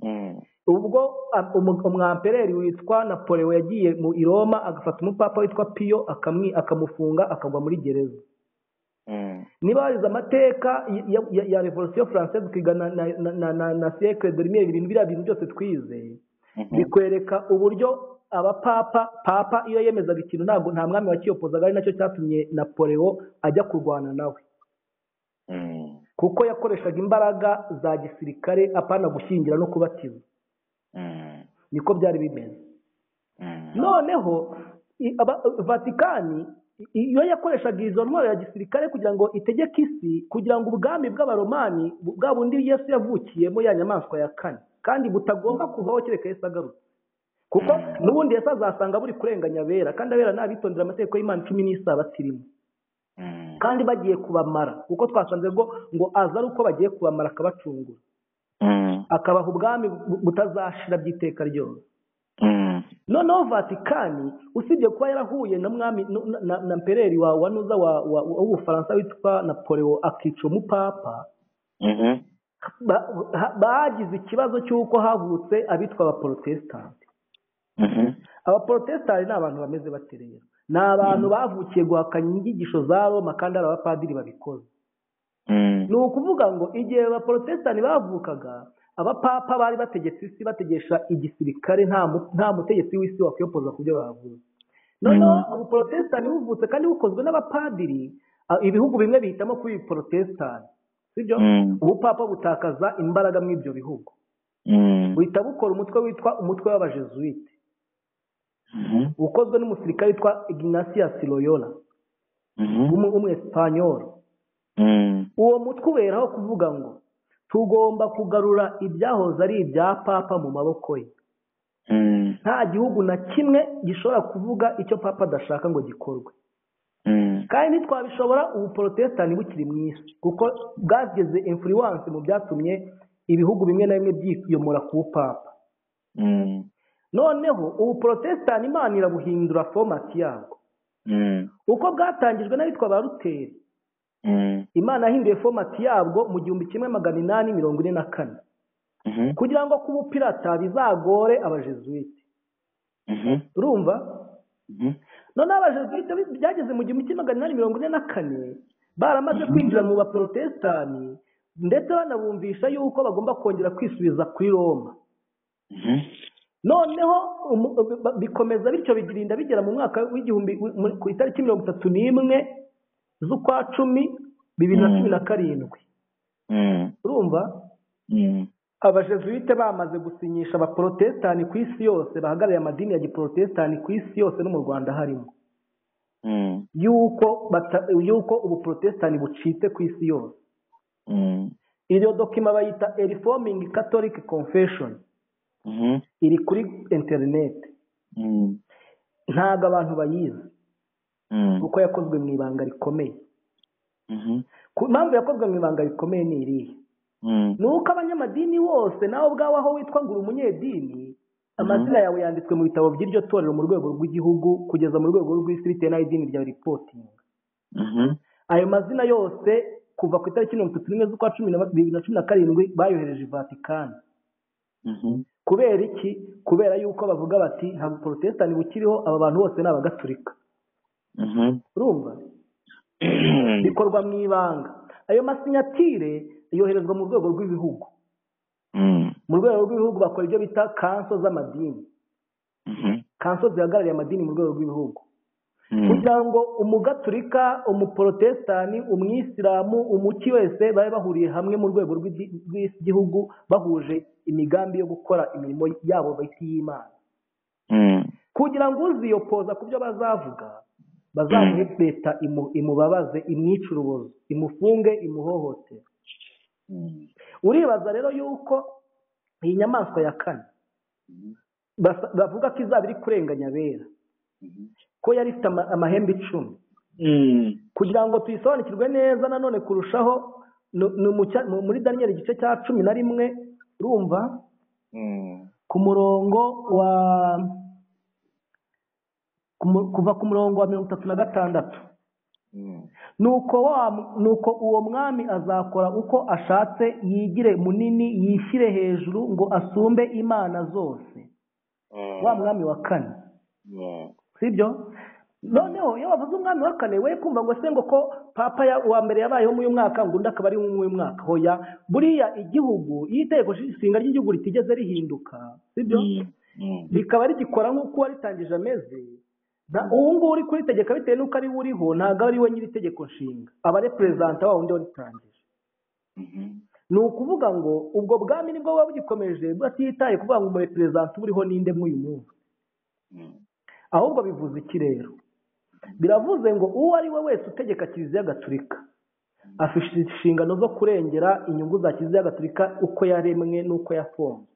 mm,
ubwo a- umu- umwampereri witwa napoleon yagiye mu i roma agafata umupapa witwa piyo akamwi- akamufunga akagwa muri gereza
mm,
niba warize amateka ya, ya, ya revolisiyo furanseze ukiga na, na, na, na, na, na siècle de lumière ibintu biriya bintu byose twize
mhm,
bikwereka uburyo abapapa papa iyo yemezaga ikintu ntabwo nta mwami wakiyopozaga ari nacyo cyatumye napoleon ajya kurwana nawe
mm,
kuko yakoreshaga imbaraga za gisirikare apana gushyingira no kubatiza
mm,
niko byari bimeze
mm,
noneho i- aba- vatikani i- iyo yakoreshaga izo ntwaro ya gisirikare kugira ngo itegeke isi kugira ngo ubwami bw'abaromani bu- bwa bundi yesu yavukiyemo ya nyamaswa ya kane kandi butagomba kuvaho kereka yesu agarutse kuko
Mm.
n'ubundi yesu azasanga buri kurenganya abera kandi abera ntabitondera amategeko y'imana cumi n'isabato irimo
mm,
kandi bagiye kubamara kuko twasanze ngo ngo aza ari uko bagiye kubamara akabacungura
mm,
akabaha ubwami bu- butazashira by'iteka ryose
mm,
noneho vatikani usibye kuba yarahuye na mwami nu- na- na na mpereri wa wanuza wa- wa- wa- w'ubufaransa witwa napoleon akica umupapa
mhm,
ba- ha- bagize ikibazo cy'uko havutse abitwa abaporotesitanti
mhm,
abaporotesitanti ni abantu bameze bate rero ni abantu bavukiye guhakanya inyigisho za roma kandi ari abapadiri babikoze
mm,
ni ukuvuga ngo igihe abaporotesitanti bavukaga abapapa bari bategetse isi bategesha igisirikare nta mu- nta mutegetsi w'isi wakwiyopoza ku byo bavuze noneho
Mm.
ubuporotesitanti buvutse kandi bukozwe n'abapadiri a- ibihugu bimwe bihitamo kuba ibiporotesitanti sibyo
Mm.
ubupapa butakaza imbaraga muri ibyo bihugu
mm,
buhita bukora umutwe witwa umutwe w'abajezuwite
mhm,
ukozwe n'umusirikare witwa ignatius loyola
mhm,
w'umu- w'umuesipanyoli
mm,
uwo mutwe uberaho kuvuga ngo tugomba kugarura ibyahoze ari ibya papa mu maboko ye
mm,
nta gihugu na kimwe gishobora kuvuga icyo papa adashaka ngo gikorwe
mm,
kandi ntitwabishobora ubu porotesitanti bukiri mu isi kuko bwageze influence mu byatumye ibihugu bimwe na bimwe byiyomora ku bupapa
mm,
noneho ubu porotesitanti imana irabuhindura fomati yabwo
mm,
uko bwatangijwe n'abitwa ba ruteri
mm,
imana yahinduye fomati yabwo mu gihumbi kimwe magana inani mirongo ine na kane
mhm,
kugira ngo kuba upirata bizagore abajezuwite
mhm,
urumva
mhm,
noneho abajezuwite bi- byageze mu gihumbi kimwe magana inani mirongo ine na kane baramaze kwinjira mu baporotesitanti ndetse banabumvisha yuko bagomba kongera kwisubiza kuri roma
mhm,
noneho umu- ba- bikomeza bityo birinda bigera mu mwaka w'igihumbi wi- muri- ku itariki mirongo itatu n'imwe z'ukwa cumi bibiri na
Mm.
cumi na karindwi
mm,
urumva
mm,
abajezuwite bamaze gusinyisha abaporotesitanti ku isi yose bahagarariye amadini ya giporotesitanti ku isi yose no mu rwanda harimo
mm,
yuko bata- yuko ubuporotesitanti bucitse ku isi yose
mm,
iyo dokima bayita A reforming catholic confession
mhm,
iri kuri interineti
mm,
ntabwo abantu bayizi
mm,
kuko yakozwe mu ibanga rikomeye
mhm,
ku impamvu yakozwe mu ibanga rikomeye ni irihe
mm,
ni uko abanyamadini bose nawe ubwawe aho witwa ngo uri umunyedini amazina yawe yanditswe mu bitabo by'iryo torero mu rwego rw'igihugu kugeza mu rwego rw'isi bitewe n'aho idini ryawe ripotinga
mhm,
ayo mazina yose kuva ku itariki mirongo itatu n'imwe z'ukwa cumi na bibiri na cumi na karindwi bayohereje i vatikani
mhm,
kubera iki kubera yuko bavuga bati nta buporotesitanti bukiriho aba bantu bose ni abagaturika
mhm.
urumva bikorwa mu ibanga ayo masinyatire yoherezwa mu rwego rw'ibihugu
Mm,
mu rwego rw'ibihugu bakora ibyo bita kanso z'amadini
mhm,
kanso zihagarariye amadini mu rwego rw'ibihugu
mm,
kugira ngo umugaturika umuporotesitanti umwisilamu umuki wese babe bahuriye hamwe mu rwego rw'igi- rw'igihugu bahuje imigambi yo gukora imirimo yabo bita iy'imana
mm,
kugira ngo uziyopoza ku byo bazavuga bazamwepeta imu- imubabaze imwice urubozo imufunge imuhohotere uribaza rero yuko iyi nyamaswa ya kane basa- bavuga ko izaba iri kurenganya abera ko yari ifite ama- amahembe icumi kugira ngo tuyisobanukirwe neza nanone kurushaho nu- ni mu cya- mu- muri daniyeli igice cya cumi na rimwe urumva ku murongo wa ku mu- kuva ku murongo wa mirongo itatu na gatandatu nuko wa nuko uwo mwami azakora uko ashatse yigire munini yishyire hejuru ngo asumbe imana zose wa mwami wa kane sibyo noneho iyo wavuze umwami wa kane we kumva ngo se ngo ko papa ya- wa mbere yabayeho muri uyu mwaka ngo undi akaba ari muri uyu mwaka hoya buriya igihugu iyo itegeko nshinga ry'igihugu ritigeze rihinduka sibyo rikaba rigikora nk'uko uwaritangije ameze nta ubu ngubu uri kuritegeka bitewe n'uko ari we uriho ntabwo ari we nyiri itegeko nshinga aba ari perezida wa wundi waritangije ni ukuvuga ngo ubwo bwami nibwo buba bugikomeje batitaye kuvuga ngo umuhe perezida uriho ninde mw'uyu munsi ahubwo bivuze iki rero biravuze ngo uwo ari we wese utegeka kiliziya gatulika afite inshingano zo kurengera inyungu za kiliziya gatulika uko yaremwe n'uko yafunzwe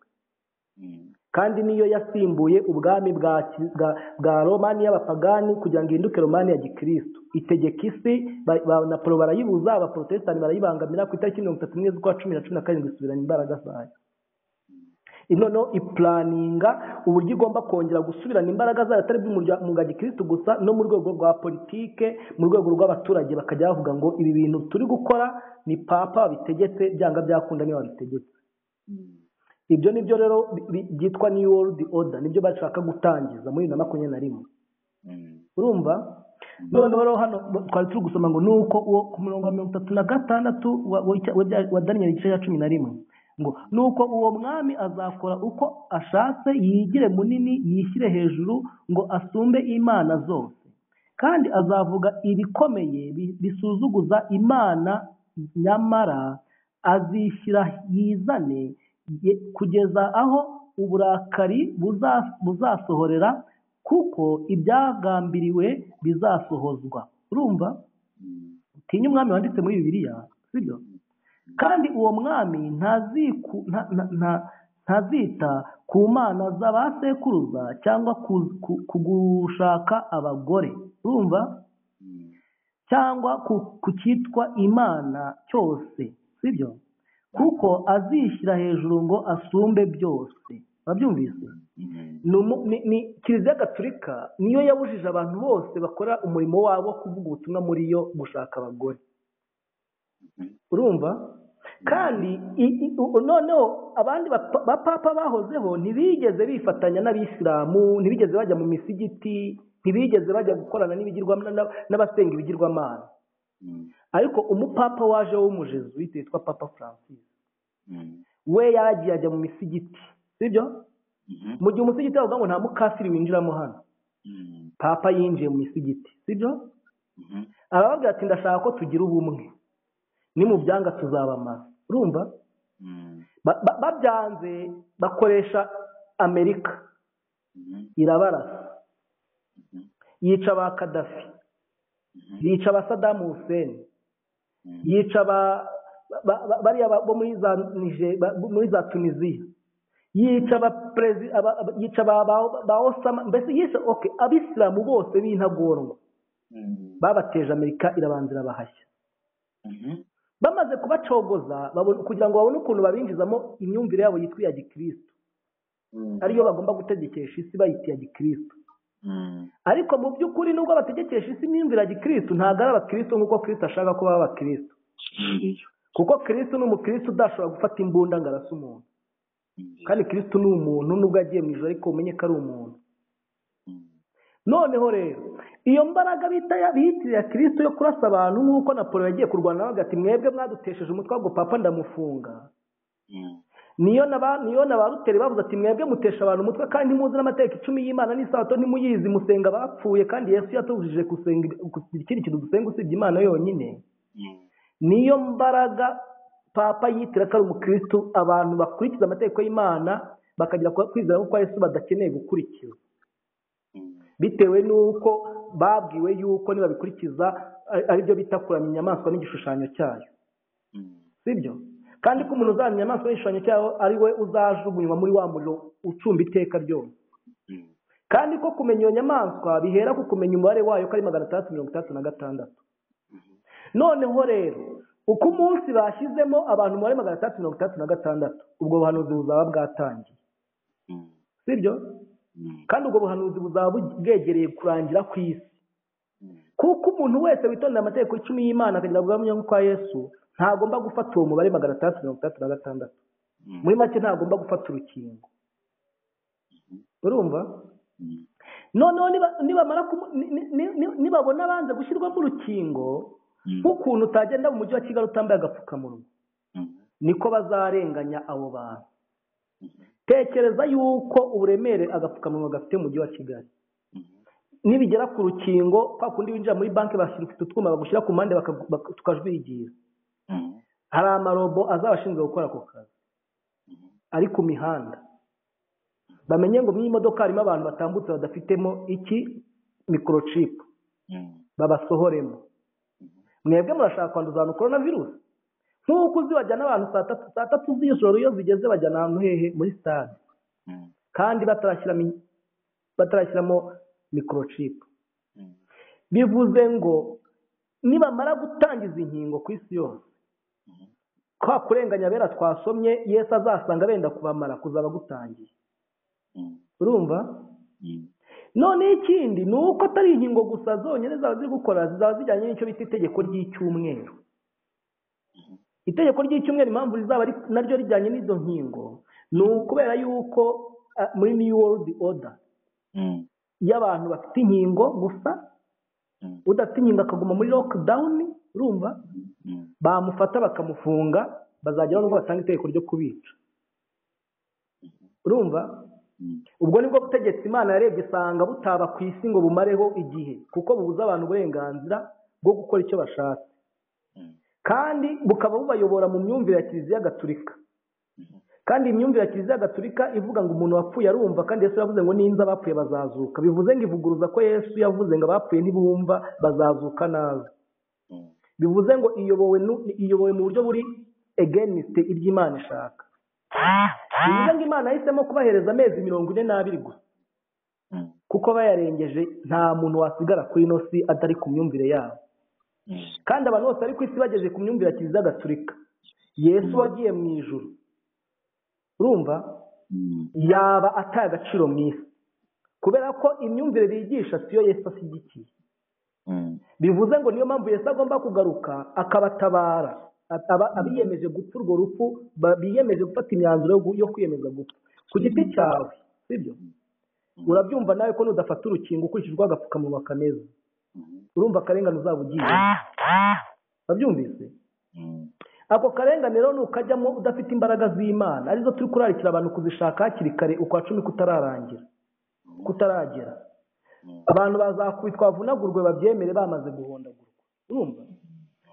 kandi niyo yasimbuye ubwami bwa ki- bwa- bwa romani y'abapagani kugira ngo ihinduke romani ya gikristo itegeka isi ba- ba- napolo barayibuza abaporotesitanti barayibangamira ku itariki mirongo itatu n'imwe z'ukwa cumi na cumi na karindwi isubirana imbaraga zayo noneho ipulaninga uburyo igomba kongera gusubirana imbaraga zayo atari mu bwa gikristo gusa no mu rwego rwa politike mu rwego rw'abaturage bakajya bavuga ngo ibi bintu turi gukora ni papa wabitegetse byanga byakunda niwe wabitegetse ibyo ni byo rero bi- bi- byitwa new world order nibyo bashaka gutangiza muri bibiri na makumyabiri na rimwe urumva noneho rero hano twari turi gusoma ngo nuko uwo ku murongo wa mirongo itatu na gatandatu wa- wa- icya- wa bya- wa daniyeli igice cya cumi na rimwe ngo nuko uwo mwami azakora uko ashatse yigire munini yishyire hejuru ngo asumbe imana zose kandi azavuga ibikomeye bi- bisuzuguza imana nyamara azishyira yizane ye- kugeza aho uburakari buza- buzasohorera kuko ibyagambiriwe bizasohozwa urumva utinya umwami wanditse muri bibiliya sibyo kandi uwo mwami ntaziku nta- nta- nta- ntazita ku mana z'abasekuruza cyangwa ku- ku- ku gushaka abagore urumva cyangwa ku ku cyitwa imana cyose sibyo kuko azishyira hejuru ngo asumbe byose urabyumvise ni umu- ni- ni kiliziya gatulika niyo yabujije abantu bose bakora umurimo wabo wo kuvuga ubutumwa muri yo gushaka abagore urumva kandi i- i- u- noneho abandi bapa- bapapa bahozeho ntibigeze bifatanya n'abisilamu ntibigeze bajya mu misigiti ntibigeze bajya gukorana n'ibigirwa na- n'abasenga ibigirwamana ariko umupapa waje w'umujezuwite witwa papa francis we yagiye ajya mu misigiti sibyo mu gihe umusigiti bavuga ngo nta mukasiri winjiramo hano papa yinjiye mu misigiti sibyo arababwira ati ndashaka ko tugira ubumwe ni mu byanga tuzabamara urumva Ba- ba- babyanze bakoresha amerika irabarasa yica ba kadafi yica ba sadamu huseni yica ba ba- ba- bariya ba- bo muri za Nije- ba- bo muri za tunisiya yica ba perezi- aba- aba- yica ba ba- ba osama mbese yica okay abisilamu bose b'intagorwa babateje amerika irabanza irabahashya bamaze kubacogoza babona- kugira ngo babone ukuntu babinjizamo imyumvire yabo yitwa iya gikristo ariyo bagomba gutegekesha isi bayita iya gikristo ariko mu by'ukuri nubwo bategekesha isi imyumvire ya gikristo ntabwo ari abakristo nk'uko kristo ashaka ko baba abakristo kuko kristo ni umukristo udashobora gufata imbunda ngo arase umuntu kandi kristo ni umuntu nubwo agiye mu ijoro ariko umenye ko ari umuntu noneho rero iyo mbaraga bita ya- biyitiriye ya kristo yo kurasa abantu nk'uko napolo yagiye kurwana nawe agati mwebwe mwadutesheje umutwe ahubwo papa ndamufunga niyo na ba niyo na ba ruteri bavuze ati mwebwe mutesha abantu umutwe kandi muzi n'amategeko icumi y'imana n'isabato ntimuyizi musenga abapfuye kandi yesu yatubujije gusenga ikindi kintu dusenga usibye imana yonyine niyo mbaraga papa yitira ko ari umukristo abantu bakurikiza amategeko y'imana bakagira ku- kwizera ko kwa yesu badakeneye gukurikiza bitewe n'uko babwiwe yuko nibabikurikiza ari- aribyo bita kuramya inyamaswa n'igishushanyo cyayo sibyo kandi ko umuntu uzamenya inyamaswa n'igishushanyo cyayo ari we uzajugunywa muri wa muriro ucumba iteka ryose kandi ko kumenya iyo nyamaswa bihera ku kumenya umubare wayo ko ari magana atandatu mirongo itandatu na gatandatu noneho rero uko umunsi bashyizemo abantu umubare magana atandatu mirongo itandatu na gatandatu ubwo buhanuzi buzaba bwatangiye sibyo kandi ubwo buhanuzi buzaba bu- bwegereye kurangira ku isi kuko umuntu wese witondera amategeko icumi y'imana akagira guhamya kwa yesu ntagomba gufata uwo mubare magana atandatu mirongo itandatu na gatandatu muri make ntagomba gufata urukingo urumva noneho niba- nibamara kumu- ni- ni- ni- ni- nibabona banze gushyirwamo urukingo nk'ukuntu utagenda mu mujyi wa kigali utambaye agapfukamunwa niko bazarenganya abo bantu tekereza yuko uburemere agapfukamunwa gafite mu mujyi wa kigali nibigera ku rukingo kwa kundi winjira muri banki bashyira ufite utwuma bagushyira ku mpande bakagu- bak- tukajwigira hari amarobo azaba ashinzwe gukora ako kazi ari ku mihanda bamenye ngo mu imodoka harimo abantu batambutse badafitemo iki mikorocipu babasohoremo mwebwe murashaka kwanduza abantu korona virusi nk'uko uzi bajyana abantu saa tatu saa tatu z'ijoro iyo zigeze bajyana ahantu hehe muri sitade kandi batarashyiramo in- batarashyiramo mikorocipu bivuze ngo nibamara gutangiza inkingo ku isi yose kwa kurenganya bera twasomye yesu azasanga benda kubamara kuzaba gutangiye urumva noneho ikindi ni uko atari inkingo gusa zonyine zaba ziri gukora zizaba zijyanye n'icyo bita itegeko ry'icyumweru itegeko ry'icyumweru impamvu rizaba ri- naryo rijyanye n'izo nkingo ni ukubera yuko ah, muri new world order y'abantu bafite inkingo gusa udafite inkingo akaguma muri lockdown urumva bamufata bakamufunga bazageraho nubwo batanga itegeko ryo kubica urumva ubwo nibwo butegetsi imana yarebye isanga butaba ku isi ngo bumareho igihe kuko bubuza abantu uburenganzira bwo gukora icyo bashatse kandi bukaba bubayobora mu myumvire ya kiliziya gatulika kandi imyumvire ya kiliziya gatulika ivuga ngo umuntu wapfuye arumva kandi yesu yavuze ngo ninza abapfuye bazazuka bivuze ngo ivuguruza ko yesu yavuze ngo abapfuye ntibumva bazazuka nabi bivuze ngo iyobowe nu- iyobowe mu buryo buri egeniste iby'imana ishaka bivuze ngo imana yahisemo kubahereza amezi mirongo ine n'abiri gusa kuko bayarengeje nta muntu wasigara kuri ino si atari ku myumvire yabo kandi abantu bose bari ku isi bageze ku myumvire ya kiliziya gatulika yesu wagiye mu ijuru urumva yaba ataye agaciro mu isi kubera ko imyumvire bigisha siyo yesu ashyigikiye bivuze ngo niyo mpamvu yesu agomba kugaruka akabatabara Ataba- abiyemeje gupfa urwo rupfu ba- biyemeje gufata imyanzuro yo gu- yo kwiyemeza gupfa ku giti cyawe sibyo urabyumva nawe ko nudafata urukingo ukurikije urwo agapfukamunwa kameze urumva akarengane uzaba ugiye babyumvise ako karengane rero nukajyamo udafite imbaraga z'imana arizo turi kurarikira abantu kuzishaka hakiri kare ukwa cumi kutararangira kutaragera abantu bazakubitwa bavunagurwe babyemere bamaze guhondagurwa urumva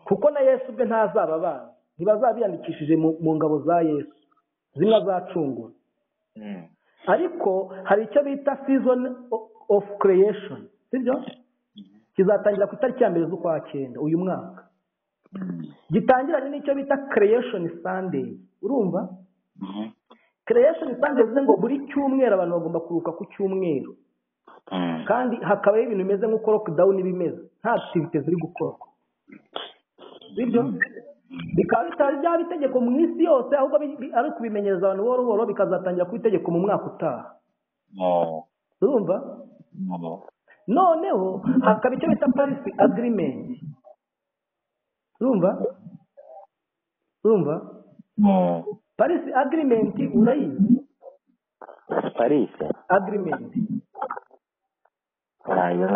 kuko na yesu ubwe ntazaba bazi ntibazaba biyandikishije mu mu ngabo za yesu zimwe azacungura ariko hari icyo bita season o- of creation sibyo kizatangira ku itariki ya mbere z'ukwa cyenda uyu mwaka gitangiranye n'icyo bita creation sunday urumva creation sunday bivuze ngo buri cyumweru abantu bagomba kuruhuka ku cyumweru kandi hakabaho ibintu bimeze nk'uko lockdown bimeze nta activite ziri gukorwa sibyo bikaba bitari byaba itegeko mu isi yose ahubwo bi- bi- ari ukubimenyereza abantu buhoro buhoro bikazatangira kuba itegeko mu mwaka utaha urumva noneho hakaba icyo bita paris agreement urumva urumva paris agreement urayizi
parisi
agreement
ntayo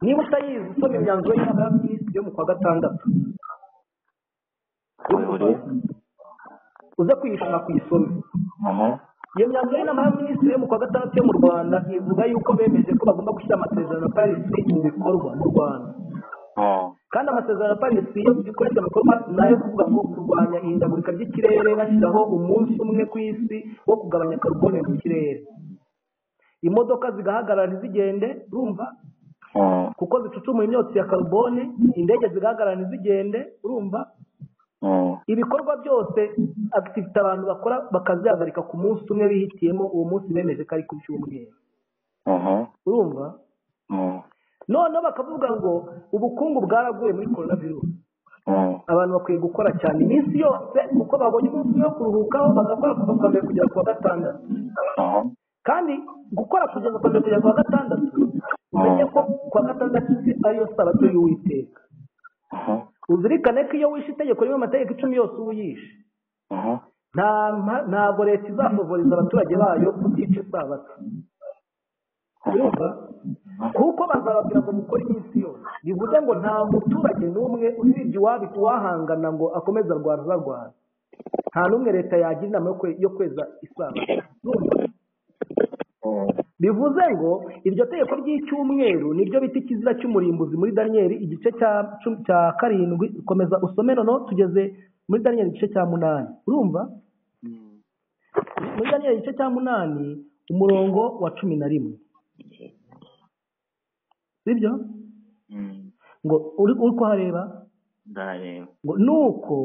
niba utayizi usoma imyanzuro y'inama y'abaminisitiri yo mu kwa gatandatu
buri
uze kuyisoma kuyisoma iyo myanzuro y'inama y'abaminisitiri yo mu kwa gatandatu yo mu rwanda ivuga yuko bemeje ko bagomba gushyira amasezerano ya parisi mu bikorwa mu rwanda kandi amasezerano ya parisi iyo bikoreshwa mu bikorwa ni ayo kuvuga ngo kurwanya ihindagurika ry'ikirere bashyiraho umunsi umwe ku isi wo kugabanya karubone mu kirere imodoka zigahagarara ntizigende urumva kuko zicucumuye imyotsi ya karubone indege zigahagarara ntizigende urumva
oh.
ibikorwa byose activite abantu bakora bakazihagarika ku munsi umwe bihitiyemo uwo munsi bemeje ko ari ku cyumweru
aha
urumva
oh.
noneho bakavuga ngo ubukungu bwaraguye muri korona virusi
oh.
abantu bakwiye gukora cyane iminsi yose kuko babonye umunsi umwe wo kuruhukaho bagakora kuva ku wa mbere kugera ku wa gatandatu
aha
kandi gukora kugeza ku wa mbere kugera ku wa gatandatu umenye ko ku wa gatandatu ariyo sabato y'uwiteka
aha
uzirikane ko iyo wishe itegeko rimwe amategeko icumi yose uba uyishe
aha
nta mpa- ntabwo leta izafavoriza abaturage bayo kutica isabato urumva kuko bazababwira ngo mukore iminsi yose bivuze ngo nta muturage n'umwe usibye iwabo uwahangana ngo akomeze arwana arwana nta n'umwe leta yagira inama yo kwe- yo kweza isabato urumva
oh.
bivuze ngo iryo tegeko ry'icyumweru niryo bita ikizira cy'umurimbuzi muri daniyeli igice cya cu- cya karindwi komeza usome noneho tugeze muri daniyeli igice cya munani urumva
Mm.
muri daniyeli igice cya munani umurongo wa cumi na rimwe sibyo
Mm.
ngo uri uri kuhareba
ndareba
ngo nuko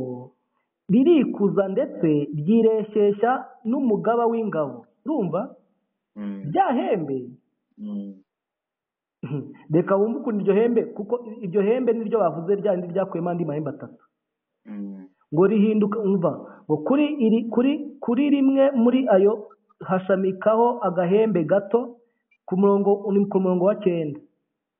ririkuza ndetse ryireshyeshya n'umugaba w'ingabo urumva
Mm.
rya hembe
Mm.
reka wumve ukuntu iryo hembe kuko iryo hembe niryo bavuze rya rindi ryakuyemo andi mahembe atatu
Mm.
ngo rihinduka umva ngo kuri iri kuri kuri rimwe muri ayo hashamikaho agahembe gato ku murongo ni ku murongo wa cyenda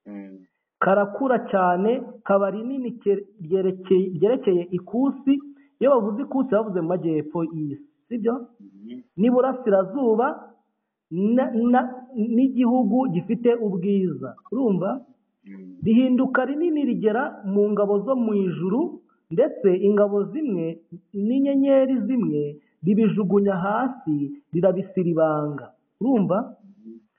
Mm.
karakura cyane kaba rinini cye- ryerekeye ryerekeye ikusi iyo bavuze ikusi bavuze mu majyepfo y'isi sibyo
Mm.
n'iburasirazuba na- na- n'igihugu gifite ubwiza urumva
Mm.
rihinduka rinini rigera mu ngabo zo mu ijuru ndetse ingabo zimwe n'inyenyeri zimwe ribijugunya hasi rirabisira ibanga urumva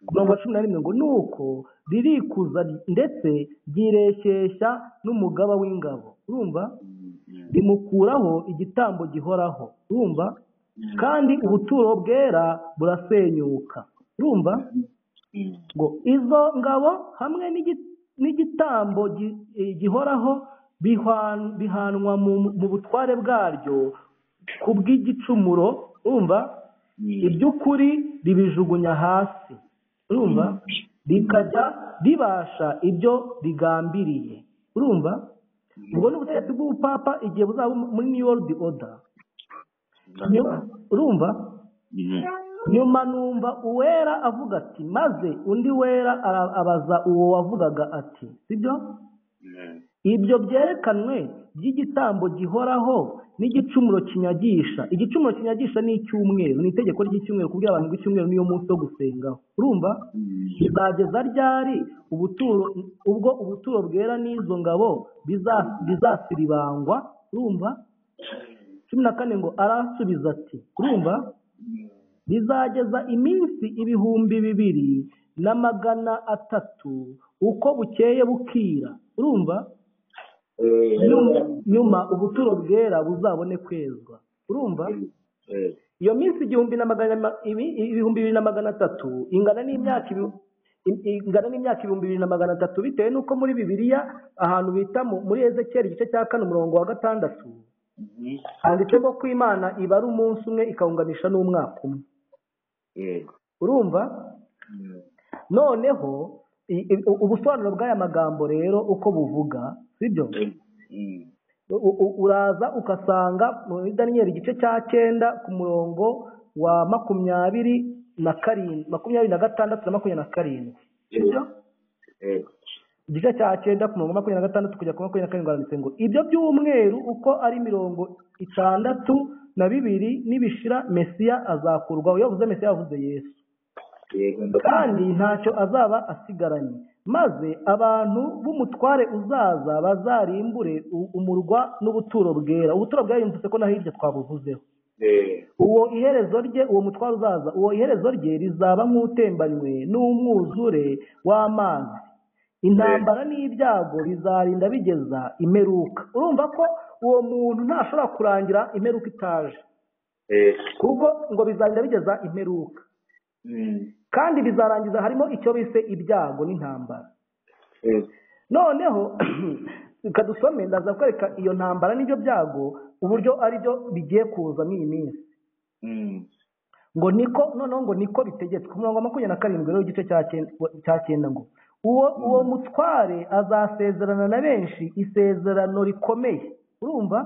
mirongo cumi na rimwe ngo nuko ririkuza ndetse ryireshyeshya n'umugaba w'ingabo urumva
Mm. Mm.
rimukuraho igitambo gihoraho urumva
Mm.
kandi ubuturo bwera burasenyuka urumva
Mm.
ngo izo ngabo hamwe n'igi- n'igitambo gi- eh, gihoraho bihwan- bihanwa mu mu butware bwaryo ku bw'igicumuro urumva
Mm.
iby'ukuri ribijugunya hasi urumva rikajya ribasha ibyo rigambiriye urumva ubwo ni ubutegetsi bw'ubupapa igihe buzaba muri new world order Nyuma- urumva
Mm.
nyuma numva uwera avuga ati maze undi wera ara- abaza uwo wavugaga ati sibyo
Mm.
ibyo byerekanwe by'igitambo gihoraho n'igicumuro kinyagisha igicumuro kinyagisha ni icyumweru ni itegeko ry'icyumweru kubwira abantu ngo icyumweru niyo munsi wo gusengaho urumva
Mm.
bizageza ryari ubuturo ubwo ubuturo bwera n'izo ngabo biza- bizasiribangwa urumva cumi na kane ngo arasubiza ati urumva bizageza iminsi ibihumbi bibiri na magana atatu uko bukeye bukira urumva nyuma, nyuma ubuturo bwera buzabone kwezwa urumva
Mm.
iyo minsi igihumbi na magana ma- ibi- ibihumbi bibiri na magana atatu ingana n'imyaka ibi- i- ingana n'imyaka ibihumbi bibiri na magana atatu bitewe n'uko muri bibiliya ahantu bita mu- muri ezekiyeli igice cya kane umurongo wa gatandatu
Mm.
handitsemo ko imana ibara umunsi umwe ikawunganisha n'umwaka umwe
Mm.
urumva
Mm.
noneho i- i- ubusobanuro bw'aya magambo rero uko buvuga sibyo
Mm.
U- u- uraza ugasanga muri daniyeli igice cya cyenda ku murongo wa makumyabiri na karindwi makumyabiri na gatandatu na makumyabiri na karindwi
Mm.
igice cya cyenda ku murongo wa makumyabiri na gatandatu kugera ku makumyabiri na karindwi haranditse ngo ibyo by'umweru uko ari mirongo itandatu na bibiri nibishira mesiya azakurwaho iyo avuze mesiya yavuze yesu
Yego, ndakumva.
kandi ntacyo azaba asigaranye maze abantu b'umutware uzaza bazarimbure u- umurwa n'ubuturo bwera ubuturo bwera yumvise ko na hirya twabuvuzeho
Eh,
uwo iherezo rye uwo mutware uzaza uwo iherezo rye rizaba nk'utembanywe n'umwuzure w'amazi intambara n'ibyago bizarinda bigeza imperuka urumva ko uwo muntu ntashobora kurangira imperuka itaje
eh,
kuko ngo bizarinda bigeza imperuka
mm,
kandi bizarangiza harimo icyo bise ibyago n'intambara
eh,
noneho reka dusome ndaza kwereka iyo ntambara n'ibyo byago uburyo ari byo bigiye kuza muri iyi minsi
Mm.
ngo niko noneho ngo niko bitegetswe ku murongo wa makumyabiri na karindwi rero igice cya cyenda- cya cyenda ngo uwo uwo mutware azasezerana na benshi isezerano rikomeye urumva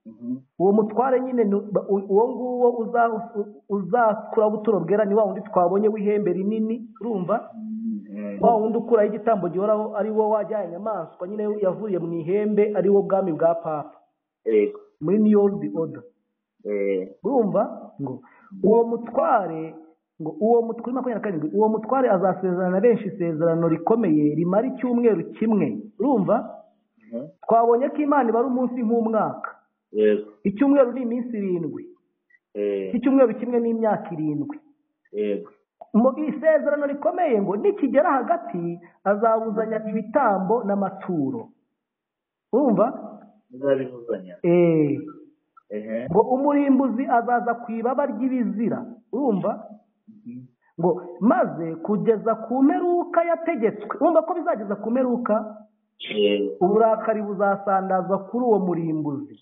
Mhm.
uwo mutware nyine ni- ba- u- uwo nguwo uza- u- uzakuraho ubuturo bwera ni wa wundi twabonye w'ihembe rinini urumva
Mm.
wa wundi ukuraho igitambo gihoraho ari wo wajyanye inyamaswa nyine yavuriye mu ihembe ari wo bwami bwa papa
Yego.
muri new old order
Eh.
urumva ngo uwo mutware ngo uwo mutwe kuri makumyabiri na karindwi uwo mutware azasezerana benshi isezerano rikomeye rimara icyumweru kimwe urumva
Mhm.
twabonye ko imana ibara umunsi nk'umwaka
Yego.
icyumweru ni iminsi irindwi
Eh.
icyumweru kimwe ni imyaka irindwi
Yego.
mu isezerano rikomeye ngo nikigera hagati azabuzanya ibitambo n'amaturo urumva
Muzabivuzanya.
Eh,
Ehe.
ngo umurimbuzi azaza ku ibaba ry'ibizira urumva
Mhm.
ngo maze kugeza ku mperuka yategetswe urumva ko bizageza ku mperuka
Yego.
uburakari buzasandazwa kuri uwo murimbuzi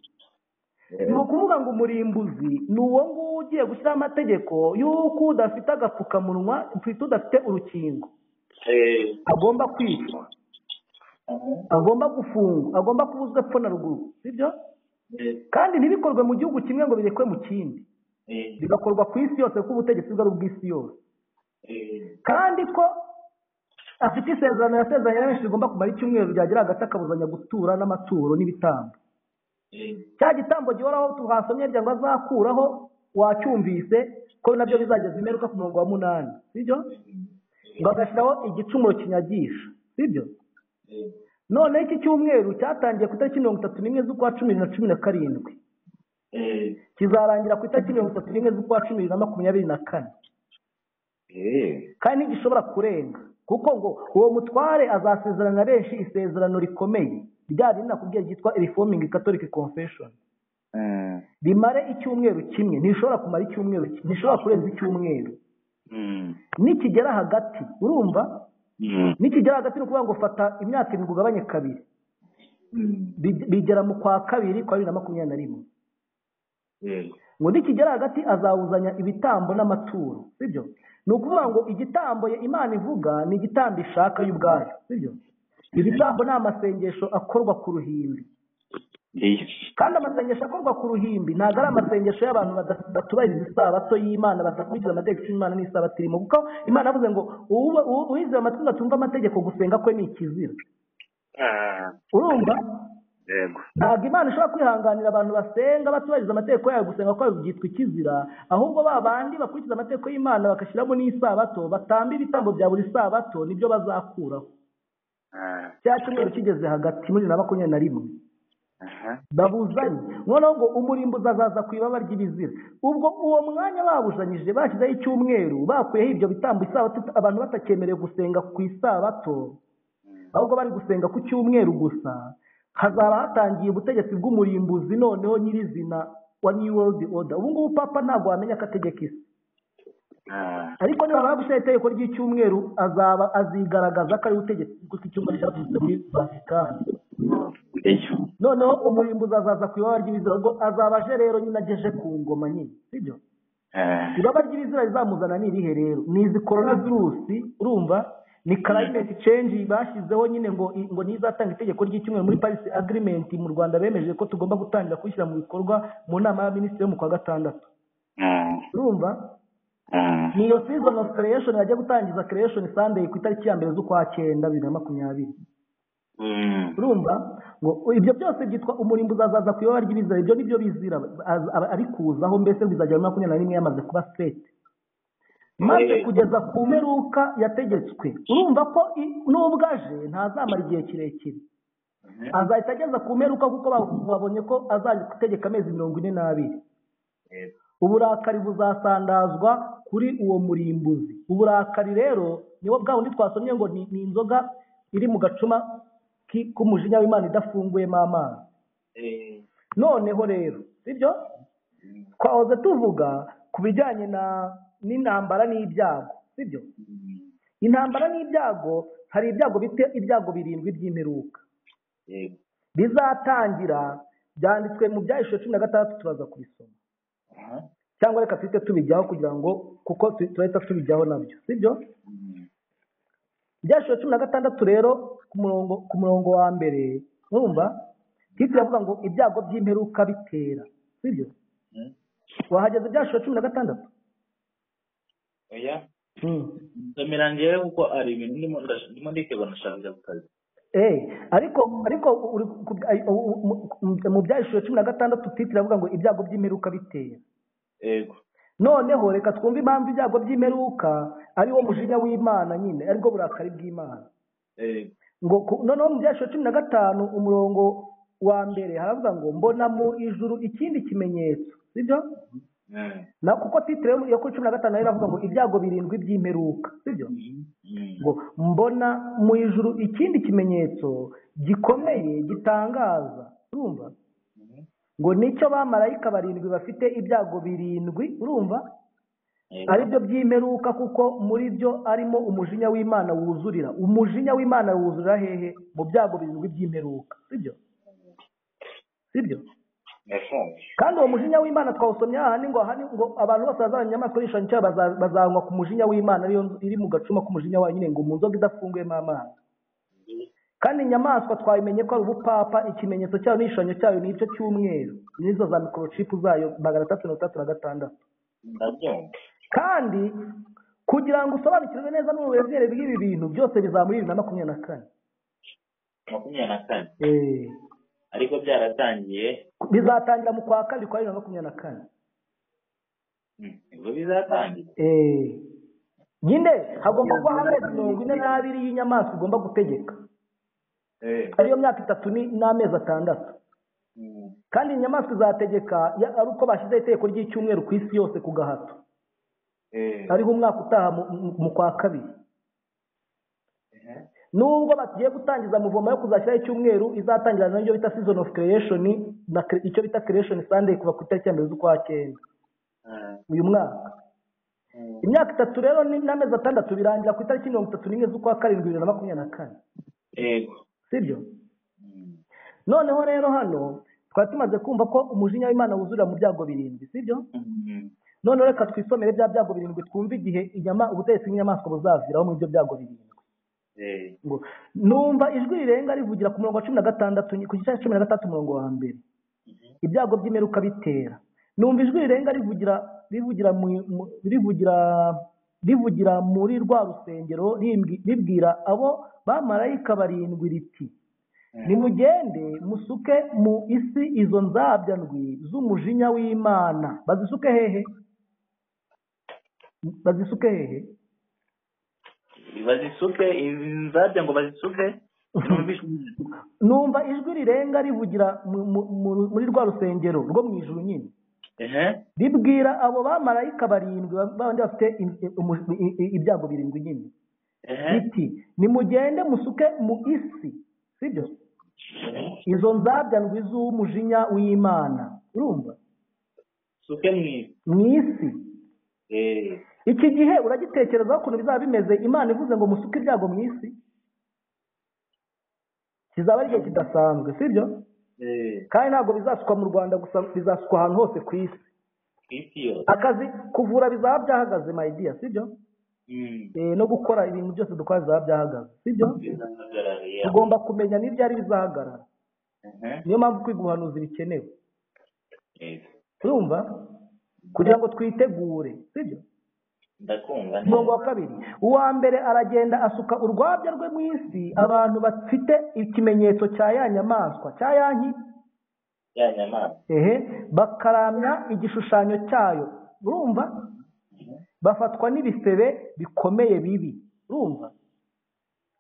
ni
Eh.
ukuvuga ngo umurimbuzi ni uwo nguwo ugiye gushyiraho amategeko y'uko udafite agapfukamunwa ufite udafite urukingo
Eh.
agomba kwicwa
Aha.
agomba gufungwa agomba kubuzwa epfo na ruguru sibyo
Eh.
kandi ntibikorwe mu gihugu kimwe ngo birekwe mu kindi
Eh.
bigakorwa ku isi yose kuko ubutegetsi bwari ubw'isi yose
Eh.
kandi ko afite isezerano yasezeranye na benshi rigomba kumara icyumweru ryagira hagati akabuzanya gutura n'amaturo n'ibitambo
Eh.
cya gitambo gihoraho tuhasomye rya ngo azakuraho wacyumvise ko nabyo bizageza imperuka ku murongo wa munani sibyo ngo agashyiraho igicumuro kinyagisha sibyo
Eh.
noneho iki cyumweru cyatangiye ku itariki mirongo itatu n'imwe z'ukwa cumi na cumi na karindwi
Eh.
kizarangira ku itariki mirongo itatu n'imwe z'ukwa cumi na makumyabiri na kane
Eh.
kandi ntigishobora kurenga kuko ngo uwo mutware azasezerana na benshi isezerano rikomeye rya rindi nakubwiye ryitwa reforming catholic confession
Eh.
rimare icyumweru kimwe ntishobora kumara icyumweru kimwe ntishobora kurenza icyumweru
Mm.
nikigera hagati urumva
Mm.
nikigera hagati ni ukuvuga ngo fata imyaka irindwi ugabanye kabiri
Mm.
Bi- bigera mu kwa kabiri kwa bibiri na makumyabiri na rimwe
Yego.
ngo nikigera hagati azawuzanya ibitambo n'amaturo sibyo ni ukuvuga ngo igitambo imana ivuga ni igitambo ishaka y'ubwayo sibyo ibitambo ni amasengesho akorwa ku ruhimbi
Eh.
kandi amasengesho akorwa ku ruhimbi ntabwo ari amasengesho y'abantu bada- batubahiriza isabato y'imana badakurikiza amategeko y'imana n'isabato irimo kuko imana yavuze ngo "Uwuba- uwu- uwizeye amatwi atumva amategeko gusenga kwe ni ikizira
Ah.
urumva
Yego.
ntabwo imana ishobora kwihanganira abantu basenga batubahiriza amategeko yayo gusenga kwayo byitwa ikizira ahubwo ba bandi bakurikiza amategeko y'imana bagashyiramo n'isabato batamba ibitambo bya buri sabato nibyo bazakuraho
Ah.
cya cyumweru kigeze hagati muri bibiri na makumyabiri na rimwe
Aha.
babuzanye noneho ngo umurimbuzi azaza ku ibaba ry'ibizira ubwo uwo mwanya babuzanyije bashyizeho icyumweru bakuyeho ibyo bitambo isabato abantu batakemere gusenga ku isabato ahubwo bari gusenga ku cyumweru gusa hazaba hatangiye ubutegetsi bw'umurimbuzi noneho nyirizina wa new world order ubu ngubu papa ntabwo wamenya ko ategeka isi
Ah.
ariko niba bagushyiraho itegeko ry'icyumweru azaba azigaragaza ko ari ubutegetsi bw'icyumweru cyavuzwe muri vatikani
Ejo.
noneho umurimbuzi azaza ku ibaba ry'ibizira ubwo azaba aje rero nyine ageje ku ngoma nyine sibyo
Ah.
ibaba ry'ibizira rizamuzana ni irihe rero ni izi korona virusi urumva ni karayimenti cenji bashyizeho nyine ngo ngo ntizatanga itegeko ry'icyumweru muri parisi agirimenti mu rwanda bemeje ko tugomba gutangira kuyishyira mu bikorwa mu nama y'abaminisitiri yo mu kwa gatandatu
Ah.
urumva
Ah.
ni iyo season of creation bajya gutangiza creation sunday ku itariki ya mbere z'ukwa cyenda bibiri na makumyabiri
Mm.
urumva ngo ibyo byose byitwa umurimbo uzazaza ku ibaba ry'ibizira ibyo nibyo bizira az- aba- ari kuzaho mbese ngo izajya muri makumyabiri na rimwe yamaze kuba sireti maze
Eh.
kugeza ku mperuka yategetswe urumva ko i- nubwo aje ntazamara igihe kirekire azahita ageza ku mperuka kuko ba- babonye ko azajya gutegeka amezi mirongo ine n'abiri
Yego.
uburakari buzasandazwa kuri uwo murimbuzi uburakari rero niwo bwa bundi twasomye ngo ni, ni inzoga iri mu gacuma ki- k'umujinya w'imana idafunguyemo amazi
Eh.
noneho rero sibyo twahoze tuvuga ku bijyanye na n'intambara n'ibyago sibyo
Mm.
intambara n'ibyago hari ibyago bite ibyago birindwi by'imperuka
yego
bizatangira byanditswe mu byahishwe cumi na gatandatu turaza kubisoma
aha
cyangwa reka duhite tubijyaho kugira ngo kuko tu- turahita tubijyaho nabyo sibyo
Mm.
ibyahishwe cumi na gatandatu rero ku murongo ku murongo wa mbere urumva hitwa iravuga ngo ibyago by'imperuka bitera sibyo
Mm.
wahageze ibyahishwe cumi na gatandatu
oya
Mm.
ndamira njyewe kuko ari ibintu ndimo ndash- ndimo ndikebana nashaka kujya ku kazi
Eh, ariko ariko uri ku- ay- u- mu- mu- mu byahishwe cumi na gatandatu titire avuga ngo ibyago by'imperuka bitera
yego
noneho reka twumve impamvu ibyago by'imperuka ari wo mujinya w'imana nyine ari bwo burakari bw'imana
yego
ngo ku- noneho mu byahishwe cumi na gatanu umurongo wa mbere haravuga ngo mbona mu ijuru ikindi kimenyetso sibyo
Mm.
na kuko titire yo kuri cumi na gatanu nayo iravuga ngo ibyago birindwi by'imperuka sibyo
Mm.
ngo mbona mu ijuru ikindi kimenyetso gikomeye gitangaza urumva
Mm.
ngo nicyo bamarayika barindwi bafite ibyago birindwi urumva
Yego.
ari byo by'imperuka kuko muri byo arimo umujinya w'imana wuzurira umujinya w'imana wuzurira hehe mu byago birindwi by'imperuka sibyo sibyo
Yafunze.
kandi uwo mujinya w'imana twawusomye hahandi ngo ahandi ngo abantu bose bazabona inyamaswa y'ishanyi cyabo baza- bazanywa ku mujinya w'imana ariyo iri mu gacuma k'umujinya wayo nyine ngo mu nzoga idafunguyemo amazi kandi inyamaswa twabimenye ko ari ubupapa ikimenyetso cyayo n'igishushanyo cyayo ni igice cy'umweru n'izo za mikorocipu zayo magana atatu mirongo itandatu na gatandatu
ndabyumva
kandi kugira ngo usobanukirwe neza n'uburemere bw'ibi bintu byose bizaba muri bibiri na makumyabiri na kane
makumyabiri na kane
Eh,
ariko byaratangiye
bizatangira mu kwa kabiri kwa bibiri na makumyabiri na kane
Mm. ubwo bizatangira
Eh, nyine hagomba kuba amezi mirongo ine n'abiri y'inyamaswa ugomba gutegeka
Eh.
ariyo myaka itatu ni- n'amezi atandatu
Mm.
kandi inyamaswa izategeka ya- ari uko bashyizeho itegeko ry'icyumweru ku isi yose ku gahato
Eh.
ariho umwaka utaha mu- mu- mu kwa kabiri
Eh.
nubwo bagiye gutangiza muvomo yo kuzashyiraho icyumweru izatangira n'ibyo bita season of creation na cre- icyo bita creation sunday kuva ku itariki ya mbere z'ukwa cyenda
Ah.
uyu mwaka
Mm.
imyaka itatu rero ni- n'amezi atandatu birangira ku itariki mirongo itatu n'imwe z'ukwa karindwi bibiri na makumyabiri na kane
yego
sibyo
Mm.
noneho rero hano twari tumaze kumva ko umujinya w'imana wuzurira mu byago birindwi sibyo
Mm.
noneho reka twisomere bya byago birindwi twumve igihe inyama ubutegetsi bw'inyamaswa buzaviraho muri ibyo byago birindwi
Eh.
ngo numva ijwi rirenga rivugira ku murongo wa cumi na gatandatu ku gice cya cumi na gatandatu umurongo wa mbere
Mhm.
ibyago by'imperuka bitera numva ijwi rirenga rivugira rivugira mu, mu- rivugira rivugira muri rwa rusengero rimbwi- ribwira abo bamarayika barindwi riti nimugende musuke mu isi izo nzabya ndwi z'umujinya w'imana bazisuke hehe bazisuke hehe
bazisuke izi nzabya ngo bazisuke Numvise-
numva ijwi rirenga rivugira mu- mu- mu- muri rwa rusengero rwo mu ijuru nyine
ehe
ribwira abo bamarayika barindwi ba- babandi bafite im- imu- i- i- ibyago birindwi nyine
ehe
riti nimugende musuke mu isi sibyo izo nzabya ndwi z'umujinya w'imana urumva
suke mwiza
mu isi
Eh.
iki gihe uragitekerezaho ukuntu bizaba bimeze imana ivuze ngo musuke ibyago mu isi kizaba ari igihe kidasanzwe sibyo
Eh.
kandi ntabwo bizasukwa mu rwanda gusa bizasukwa ahantu hose ku isi
ku isi yose
akazi kuvura bizaba byahagaze mayidiya sibyo
Mm.
Eh, no gukora ibintu byose dukora bizaba byahagaze sibyo
bizahagarariye
tugomba kumenya n'ibyari bizahagarara
ehe
niyo mpamvu kwiga ubuhanuzi bikenewe
Yego.
urumva kugira ngo twitegure sibyo
ndakumva neza.
umurongo wa kabiri uwa mbere aragenda asuka urwabya rwe mu isi abantu bafite ikimenyetso cya ya nyamaswa cya yanki
ya nyamaswa
ehe bakaramya igishushanyo cyayo urumva bafatwa n'ibisebe bikomeye bibi urumva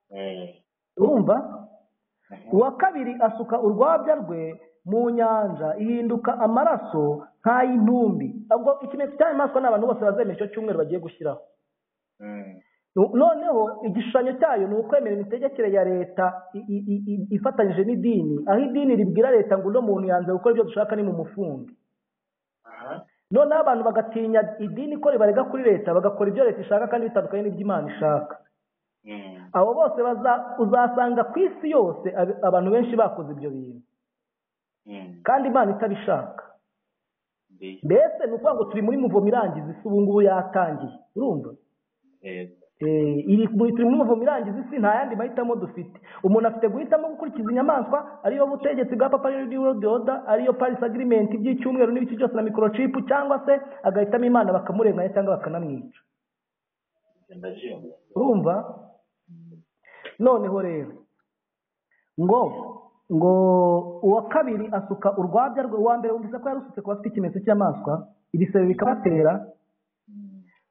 Eh.
urumva
Aha.
uwa kabiri asuka urwabya rwe mu nyanja ihinduka amaraso nk'ay'intumbi ubwo ikimenyetso cy'inyamaswa ni abantu bose bazemera icyo cyumweru bagiye gushyiraho
Mm.
No- noneho igishushanyo cyayo ni ukwemera imitegekere ya leta i- i- i- i- ifatanyije n'idini aho idini ribwira leta ngo uno muntu yanze gukora ibyo dushaka ni mu mufunge
aha
noneho abantu bagatinya idini ko ribarega kuri leta bagakora ibyo leta ishaka kandi bitandukanye n'iby'imana ishaka abo bose baza- uzasanga ku isi yose ab- abantu benshi bakoze ibyo bintu kandi imana itabishaka mbese ni ukuvuga ngo turi muri muvomo irangiza isi ubu ngubu yatangiye urumva Eh, iri muri turi muri muvomo irangiza isi nta yandi mahitamo dufite umuntu afite guhitamo gukurikiza inyamaswa ariyo butegetsi bwa papa New World Order, ariyo paris agreement by'icyumweru n'ibiki byose na microchip cyangwa se agahitamo imana bakamurenganya cyangwa bakanamwica urumva noneho rero ngo ngo uwa kabiri asuka urwabya rwe uwa mbere wumvise ko yarusutse kuba afite ikimenyetso cy'inyamaswa ibisebe bikabatera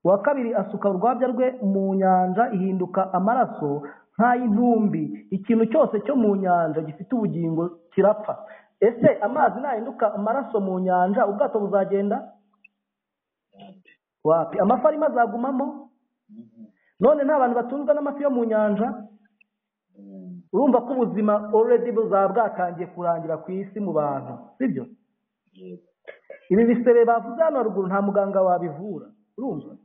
uwa kabiri asuka urwabya rwe mu nyanja ihinduka amaraso nk'ay'intumbi ikintu cyose cyo mu nyanja gifite ubugingo kirapfa ese amazi nahinduka amaraso mu nyanja ubwato buzagenda wapi amafi arimo azagumamo none nta bantu batunzwe n'amafi yo mu nyanja urumva ko ubuzima already buzaba bwatangiye kurangira ku isi mu bantu sibyo ibi bisebe bavuze hano haruguru nta muganga wabivura urumva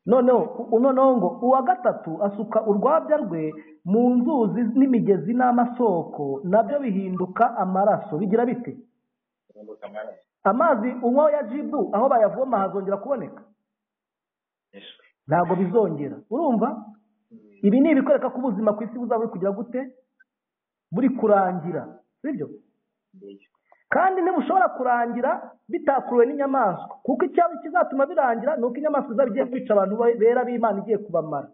noneho u- noneho ngo uwa gatatu asuka urwabya rwe mu nzuzi n'imigezi n'amasoko nabyo bihinduka amaraso bigira bite amazi unywa ya jibu aho bayavoma hazongera kuboneka ntabwo bizongera urumva ibi ni ibikwereka ko ubuzima ku isi buzaba buri kugira gute buri kurangira sibyo kandi ntibushobora kurangira bitakuruwe n'inyamaswa kuko icyaba kizatuma birangira ni uko inyamaswa izaba igiye kwica abantu be- bera b'imana igiye kubamara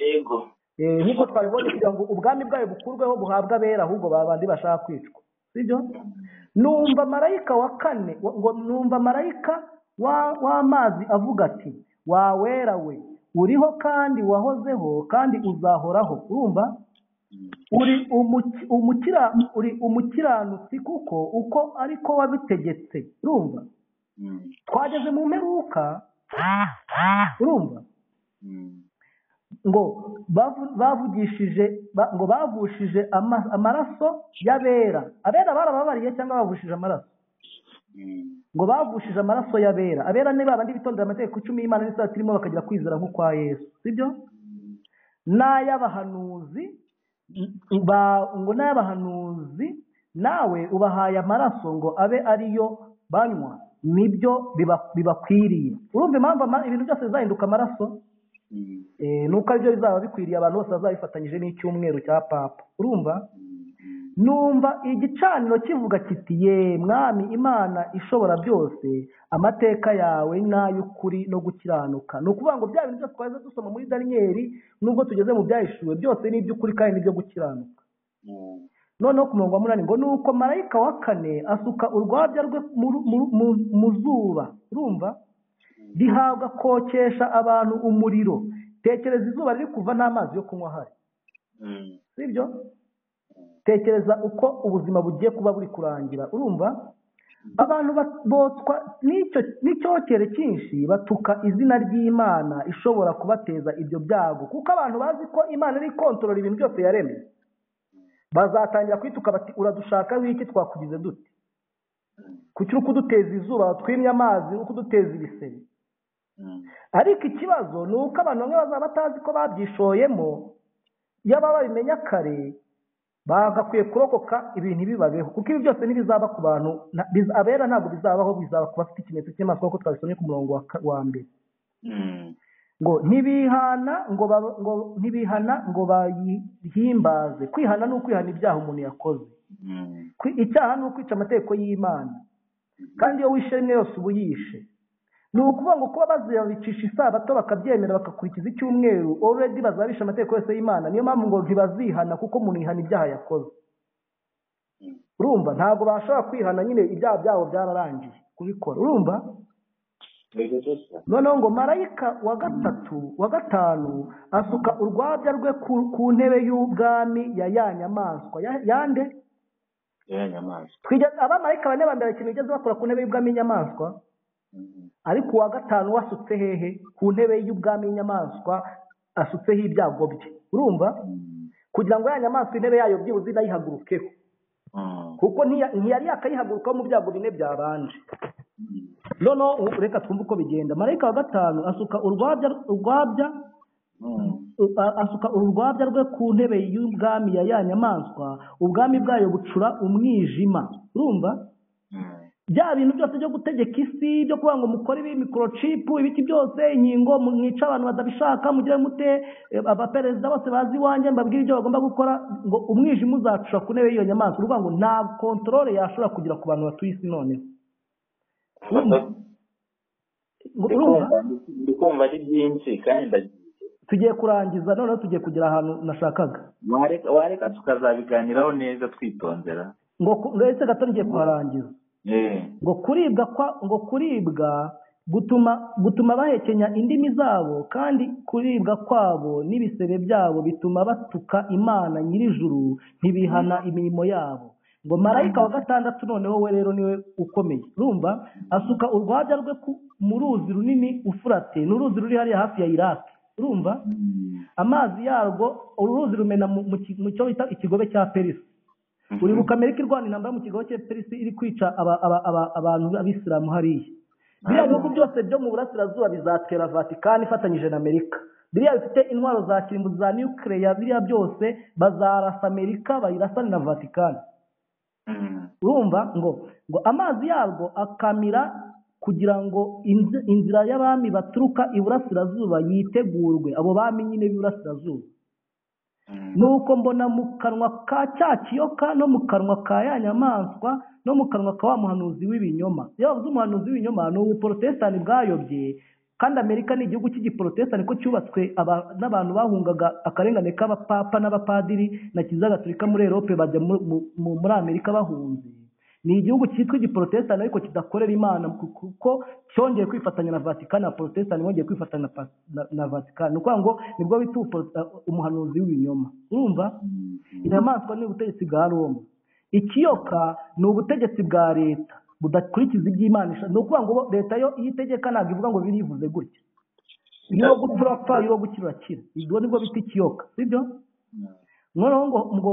yego
Eh, nk'uko twabibonye kugira ngo ubwami bwayo bukurweho buhabwe abera ahubwo ba bandi bashaka kwicwa sibyo numva marayika wa kane wa- ngo numva marayika wa- w'amazi avuga ati wa wera we uriho kandi wahozeho kandi uzahoraho urumva uri umuki- umukira uri umukiranutsi kuko uko ariko wabitegetse urumva twageze mu mperuka urumva ngo bavu- bavugishije ba- ngo bavushije ama- amaraso y'abera abera barababariye cyangwa bavushije amaraso ngo bavushije amaraso y'abera abera ni babandi bitondera amategeko icumi y'imana n'isatirimu bakagira kwizera nk'ukwa yesu sibyo n'ay'abahanuzi n- ba- ngo n'ay'abahanuzi nawe ubahaye amaraso ngo abe ariyo banywa nibyo biba- bibakwiriye urumva impamvu ama- ibintu byose bizahinduka amaraso Eh, ni uko aribyo bizaba bikwiriye abantu bose bazabifatanyije n'icyumweru cya papa urumva numva igicaniro kivuga kiti ye mwami imana ishobora byose amateka yawe ni ay'ukuri no gukiranuka ni ukuvuga ngo bya bintu byose twaje dusoma muri daniyeli nubwo tugeze mu byahishuwe byose ni iby'ukuri kandi ni ibyo gukiranuka noneho ku murongo wa munani ngo nuko marayika wa kane asuka urwabya rwe mu- mu- mu- mu zuba urumva rihabwa kokesha abantu umuriro tekereza izuba riri kuva nta mazi yo kunywa ahari sibyo tekereza uko ubuzima bugiye kuba buri kurangira urumva abantu ba- botswa n'icyo n'icyokere cyinshi batuka izina ry'imana ishobora kubateza ibyo byago kuko abantu bazi ko imana iri kontorora ibintu byose yaremye bazatangira kwituka bati uradushaka wiki twakugize dute kuki uri kuduteza izuba watwimye amazi uri kuduteza ibisebe ariko ikibazo ni uko abantu bamwe bazaba batazi ko babyishoyemo yaba babimenya kare bagakwiye kurokoka ibintu bibabeho kuko ibi byose ntibizaba ku bantu na- biz- abera ntabwo bizabaho bizaba ku bafite ikimenyetso cy'inyamaswa nk'uko twabisomye ku murongo wa ka- wa mbere ngo ntibihana ngo bab- ngo ntibihana ngo bayihimbaze kwihana ni ukwihana ibyaha umuntu yakoze Kwi- icyaha ni ukwica amategeko y'imana kandi iyo wishe rimwe yose uba uyishe ni ukuvuga ngo kuba bazibicisha isabato bakabyemera bagakurikiza icyumweru already bazabisha amategeko yose y'imana niyo mpamvu ngo ntibazihana kuko umuntu yihana ibyaha yakoze urumva ntabwo bashobora kwihana nyine ibyaha byabo byararangiye kubikora urumva noneho ngo marayika wa gatatu wa gatanu asuka urwabya rwe ku, ku ntebe y'ubwami ya ya nyamaswa Ya- yande twigeze abamarayika bane ba mbere ikintu bigeze bakora ku ntebe y'ubwami y'inyamaswa ariko uwa gatanu wasutse hehe ku ntebe y'ubwami y'inyamaswa asutseho ibyago bye urumva kugira ngo ya nyamaswa intebe yayo byibuze inayihagurukeho kuko ntiya- ntiyari yakayihagurukaho mu byago bine byabanje noneho ubu reka twumve uko bigenda marayika wa gatanu asuka urwabya urwabya a- asuka urwabya rwe ku ntebe y'ubwami ya ya nyamaswa ubwami bwayo bucura umwijima urumva bya bintu byose byo gutegeka isi byo kuvuga ngo mukore ibi mikorocipu ibiki byose inkingo mwica abantu batabishaka mugire mute eh, abaperezida bose bazi iwanjye mbabwire ibyo bagomba gukora ngo umwijima uzacura ku ntebe y'iyo nyamaswa uruvuga ngo nta kontorore yashobora kugira ku bantu batuye isi noneho urumva Ngo- urumva?
ndikumva ari byinshi kandi ndagiye
tugiye kurangiza noneho tugiye kugera ahantu nashakaga
wareka wareka tukazabiganiraho neza twitondera
ngo ku- ndetse gato ngiye kuharangiza
Eh,
ngo kuribwa kwa ngo kuribwa gutuma gutuma bahekenya indimi zabo kandi kuribwa kwabo n'ibisebe byabo bituma batuka imana nyir'ijuru ntibihana imirimo yabo ngo marayika wa gatandatu noneho we rero niwe ukomeye urumva asuka urwabya rwe ku- mu ruzi runini ufurate ni uruzi ruri hariya hafi ya iraki urumva
mm,
amazi yarwo uru ruzi rumena mu- mu ki- mu cyo bita ikigobe cya perisi
mhm.
uribuka amerika irwana intambara mu kigo cya perisi iri kwica aba- aba- aba- abantu b'abisilamu hariya biriya bihugu byose byo mu burasirazuba bizatera vatikani ifatanyije na amerika biriya bifite intwaro za kirimbuzi za nukereya biriya byose bazarasa amerika bayirasane na vatikani
Mm,
urumva ngo ngo amazi yarwo akamira kugira ngo inzi- inzira y'abami baturuka iburasirazuba yitegurwe abo bami nyine b'iburasirazuba
mm.
nuko mbona mu kanwa ka cya kiyoka no mu kanwa ka ya nyamaswa no mu kanwa ka wa muhanuzi w'ibinyoma iyo bavuze umuhanuzi w'ibinyoma ni ubuporotesitani bwayobye kandi amerika ni igihugu cy'igiporotesitani ko cyubatswe aba- n'abantu bahungaga akarengane k'abapapa n'abapadiri na kiliziya gatolika muri erope bajya mu- mu- mu- muri amerika bahunze ni igihugu cyitwa igiporotesitani ariko kidakorera imana kuko cyongeye kwifatanya na vatikani na porotesitani bongeye kwifatanya na pas- na- na vatikani ni ukuvuga ngo nibwo bita ubuporo- umuhanuzi w'ibinyoma urumva inyamaswa ni ubutegetsi bwa roma ikiyoka ni ubutegetsi bwa leta budakurikiza iby'imana ishaka ni ukuvuga ngo bo- leta yo iyo itegeka ntabwo ivuga ngo birivuze gutya iyo gupfa urapfa iyo gukira urakira ibyo nibwo bita ikiyoka sibyo noneho ngo ngo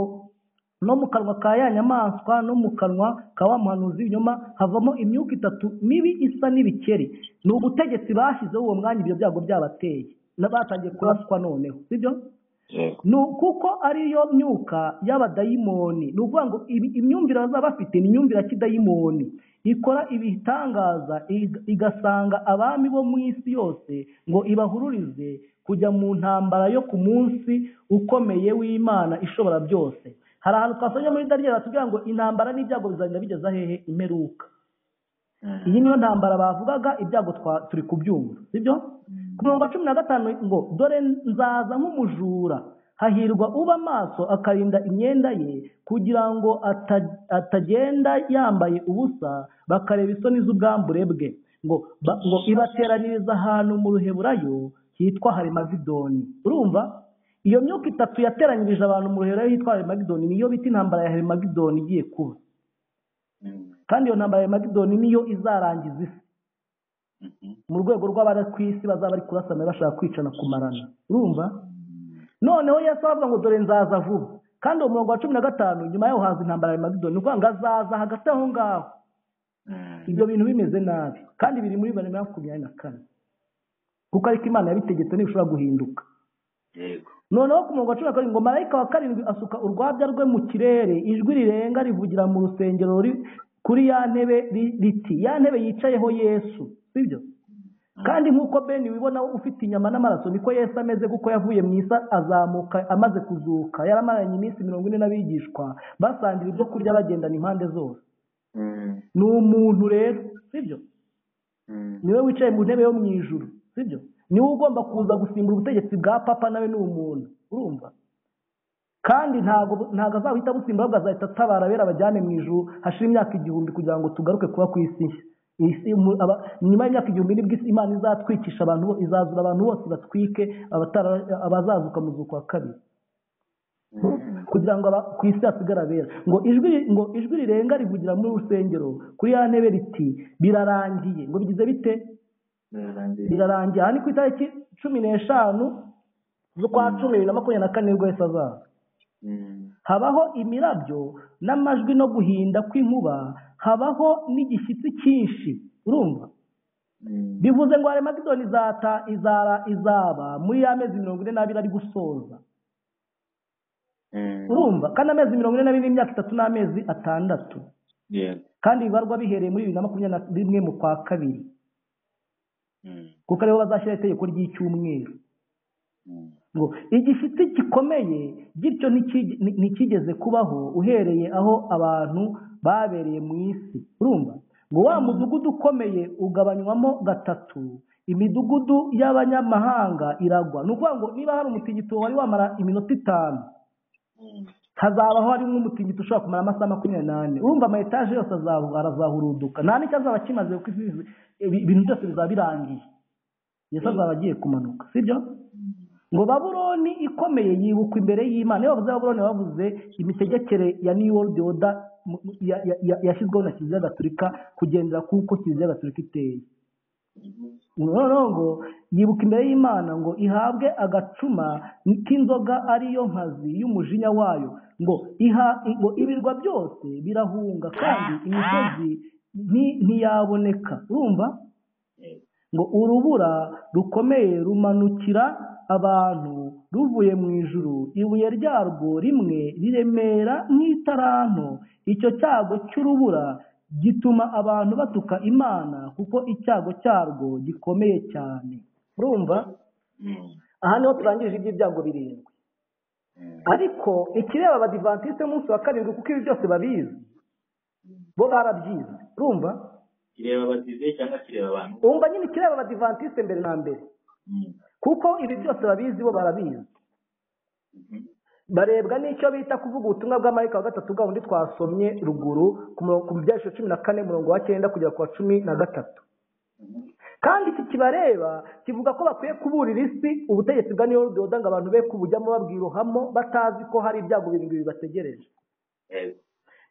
no mu kanwa ka ya nyamaswa no mu kanwa ka wa muhanuzi w'ibinyoma havamo imyuka itatu mibi isa n'ibikeri ni ubutegetsi bashyizeho uwo mwanya ibyo byago byabateye Na- batangiye kuraswa noneho sibyo
Yego.
ni kuko ariyo myuka y'abadayimoni ni ukuvuga ngo ibi- imyumvire bazaba bafite ni imyumvire ya kidayimoni ikora ibitangaza ig- igasanga abami bo mu isi yose ngo ibahururize kujya mu ntambara yo ku munsi ukomeye w'imana ishobora byose hari ahantu twasomye muri dariyeli batubwira ngo intambara n'ibyago bizagenda bigeza hehe imperuka
Mm,
iyi niyo ntambara bavugaga ibyago twa- turi kubyumva sibyo ku mirongo cumi na gatanu ngo dore nzaza nk'umujura hahirwa uba amaso akarinda imyenda ye kugira ngo ata- atagenda yambaye ubusa bakareba isoni z'ubwambure bwe ngo ba- ngo ibateraniriza ahantu mu ruheburayo hitwa harimagidoni urumva iyo myuka itatu yateranyirije abantu mu ruheburayo hitwa harimagidoni niyo bita intambara ya harimagidoni igiye kuba
mm,
kandi iyo ntambara ya harimagidoni niyo izarangiza isi
mhm.
mu rwego rw'abari ku isi bazaba bari kurasana bashaka kwicana kumarana urumva
Mm,
noneho yesu aravuga ngo dore nzaza vuba kandi uwo murongo wa cumi na gatanu nyuma yaho haza intambara ya magidoni ni ukuvuga ngo azaza hagati aho ngaho
mm.
ibyo bintu bimeze nabi kandi biri muri bibiri na makumyabiri na kane kuko ariko imana yabitegetse ntibishobora guhinduka
Yego.
noneho ku murongo wa cumi na karindwi ngo marayika wa karindwi asuka urwabya rwe mu kirere ijwi rirenga rivugira mu rusengero ruri kuri ya ntebe ri- riti ya ntebe yicayeho yesu sibyo kandi nk'uko beni wibona ufite inyama n'amaraso niko yesu ameze kuko yavuye mu isi azamuka amaze kuzuka yaramaranye iminsi mirongo ine n'abigishwa basangira ibyo kurya bagendana impande zose
Mm,
ni umuntu rero sibyo
mm.
niwe wicaye mu ntebe yo mu ijuru sibyo niwe ugomba kuza gusimbura ubutegetsi bwa papa nawe ni umuntu urumva kandi ntabwo ntabwo azahita busimbura ahubwo azahita atabara abera abajyane mu ijuru hashira imyaka igihumbi kugira ngo tugaruke kuba ku isi nshya Iyi si mu- aba- nyuma y'imyaka igihumbi nibwo isi- imana izatwikisha abantu bo- izazura abantu bose batwike abatara- abazazuka mu zuku wa kabiri
Mm.
kugira ngo aba- ku isi hasigare abera ngo ijwi ngo ijwi rirenga rivugira muri urusengero kuri ya ntebe riti birarangiye ngo bigize bite
Birarangiye.
birarangiye aha ni ku itariki cumi n'eshanu z'ukwa cumi bibiri na makumyabiri na kane nibwo yahise azaza
Mm,
habaho imirabyo n'amajwi no guhinda kw'inkuba habaho n'igishyitsi cyinshi urumva bivuze ngo aremagidoni izata izara izaba muri ya mezi mirongo ine n'abiri ari gusoza urumva kandi amezi mirongo ine n'abiri n'imyaka itatu n'amezi atandatu kandi bibarwa bihereye muri bibiri na makumyabiri na rimwe mu kwa kabiri kuko ariho bazashyira itegeko ry'icyumweru ngo igifite gikomeye gityo ntikigeze kubaho uhereye aho abantu babereye mu isi urumva ngo wa mudugudu ukomeye ugabanywamo gatatu imidugudu y'abanyamahanga iragwa ni ukuvuga ngo niba hari umutingito wari wamara iminota itanu hazabaho harimo umutingito ushobora kumara amasaha makumyabiri n'ane urumva ama etaje yose arazahuruduka nta n'icyo azaba kimaze kuko ibintu byose bizaba birangiye yesu azaba agiye kumanuka sibyo ngo baburoni ikomeye yibukwa imbere y'imana iyo bavuze baburoni bavuze imitegekere ya new world order yashyizweho na kiliziya gatulika kugendera kuko kiliziya gatulika iteye noneho ngo yibuka imbere y'imana ngo ihabwe agacuma k'inzoga ariyo nkazi y'umujinya wayo ngo ibirwa byose birahunga kandi imisozi ntiyaboneka urumva ngo urubura rukomeye rumanukira abantu ruvuye mu ijuru ibuye ryarwo rimwe riremera nk'itaranto icyo cyago cy'urubura gituma abantu batuka imana kuko icyago cyarwo gikomeye cyane urumva aha niho turangije iby'ibyago birindwi ariko ikireba abadivantisite umunsi wa karindwi kuko ibi byose babizi bo barabyize urumva
kireba abadize cyangwa kireba abantu
wumva nyine kireba abadivantisite mbere na mbere kuko ibi byose babizi bo barabizi barebwa n'icyo bita kuvuga ubutumwa bwa marika wa gatatu bwa bundi twasomye ruguru ku byiciro cumi na kane murongo wa cyenda kugera ku wa cumi na gatatu kandi iki kibareba kivuga ko bakwiye kuburira isi ubutegetsi bwa niyo rudoda ngo abantu be kubujyamo babwira uhamo batazi ko hari ibyago birindwi bibategereje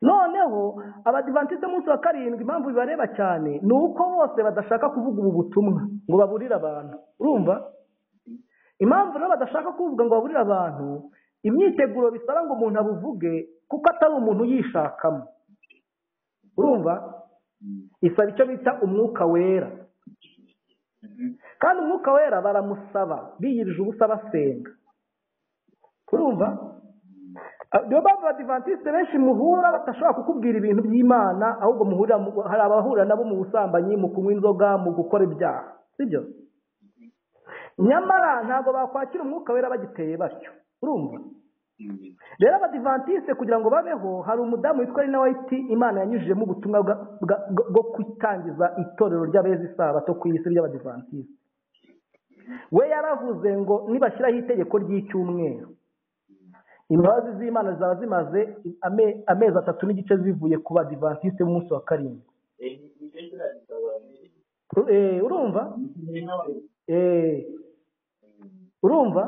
noneho abadivantisite umunsi wa karindwi impamvu bibareba cyane ni uko bose badashaka kuvuga ubu butumwa ngo baburire abantu urumva impamvu rero badashaka kuvuga ngo baburire abantu imyiteguro bisaba ngo umuntu abuvuge kuko atari umuntu uyishakamo urumva isaba icyo bita umwuka wera kandi umwuka wera baramusaba biyirije ubusa basenga urumva niyo mpamvu abadivantisite benshi muhura badashobora kukubwira ibintu by'imana ahubwo muhurira hari abahurira nabo mu busambanyi mu kunywa inzoga mu gukora ibyaha sibyo nyamara ntabwo bakwakira umwuka wera bagiteye batyo urumva rero abadivantisite kugira ngo babeho hari umudamu witwa rina wayiti imana yanyujijemo ubutumwa bwo kwitangiza itorero ry'abeza isabato ku isi ry'abadivantisite we yaravuze ngo nibashyiraho itegeko ry'icyumweru imbabazi z'imana zaba zimaze amezi atatu n'igice zivuye ku badivantisite b'umunsi wa karindwi urumva urumva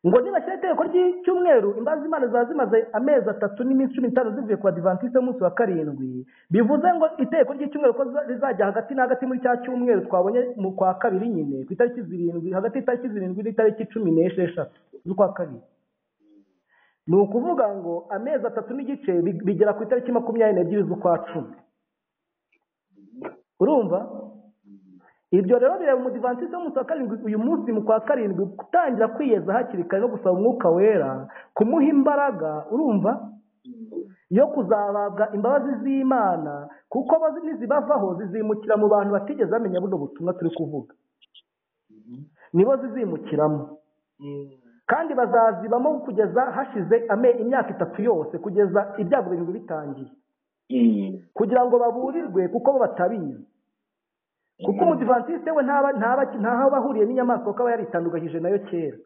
ngo nibashyira itegeko ry'icyumweru imbabazi z'imana zaba zimaze amezi atatu n'iminsi cumi n'itanu zivuye ku badivantisite b'umunsi wa karindwi bivuze ngo itegeko ry'icyumweru ko rizajya hagati na hagati muri cya cyumweru twabonye mu kwa kabiri nyine ku itariki zirindwi hagati y'itariki zirindwi n'itariki cumi n'esheshatu z'ukwa kabiri ni ukuvuga ngo amezi atatu n'igice bigera ku itariki makumyabiri n'ebyiri z'ukwa cumi urumva ibyo rero bireba umudivantisite w'umunsi wa karindwi uyu munsi mu kwa karindwi gutangira kwiyeza hakiri kare no gusaba umwuka wera kumuha imbaraga urumva yo kuzahabwa imbabazi z'imana kuko nizibavaho zizimukira mu bantu batigeze bamenya buno butumwa turi kuvuga nibo zizimukiramo kandi bazazibamo kugeza hashize imyaka itatu yose kugeza ibyago birindwi bitangiye kugira ngo baburirwe kuko bo batabizi kuko umudivantisite we ntaho bahuriye n'inyamaswa kuko aba yaritandukanyije nayo kera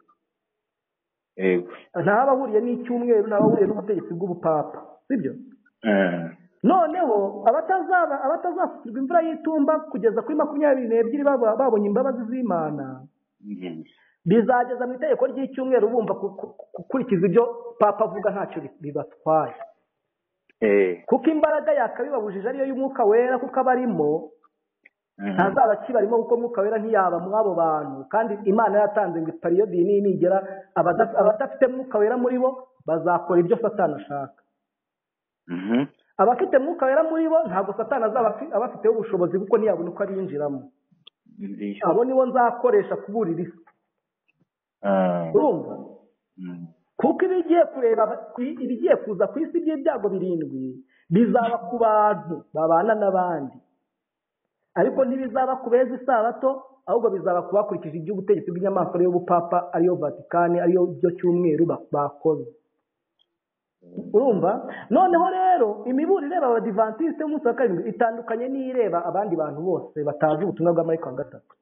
ntaho bahuriye n'icyumweru ntaho bahuriye n'ubutegetsi bw'ubupapa sibyo noneho abatazasukirwa imvura y'itumba kugeza kuri makumyabiri n'ebyiri babonye imbabazi z'imana bizageza mu itegeko ry'icyumweru bumva gukurikiza ibyo papa avuga ntacyo bibatwaye kuko imbaraga yakabibabujije ariyo y'umwuka wera kuko aba arimo ntazaba kibarimo kuko umwuka wera ntiyaba muri abo bantu kandi imana yatanze ngo ipariyodi n'inigera abadafite umwuka wera muri bo bazakora ibyo satana ashaka abafite mwuka wera muri bo ntabwo satani azaba afi- abafiteho ubushobozi kuko ntiyabona uko abinjiramo
ndishyura
abo nibo nzakoresha kuburira isi urumva kuko ibigiye kureba ku- ibigiye kuza ku isi by'ibyago birindwi bizaba ku bantu babana n'abandi ariko ntibizaba ku beza isabato ahubwo bizaba ku bakurikije iby'ubutegetsi bw'inyamaswa ariyo bupapa ariyo vatikani ariyo byo cyumweru ba- bakoze urumva noneho rero imiburire ireba abadivantisite y'umunsi wa karindwi itandukanye n'ireba abandi bantu bose batazi ubutumwa bwa mariko wa gatatu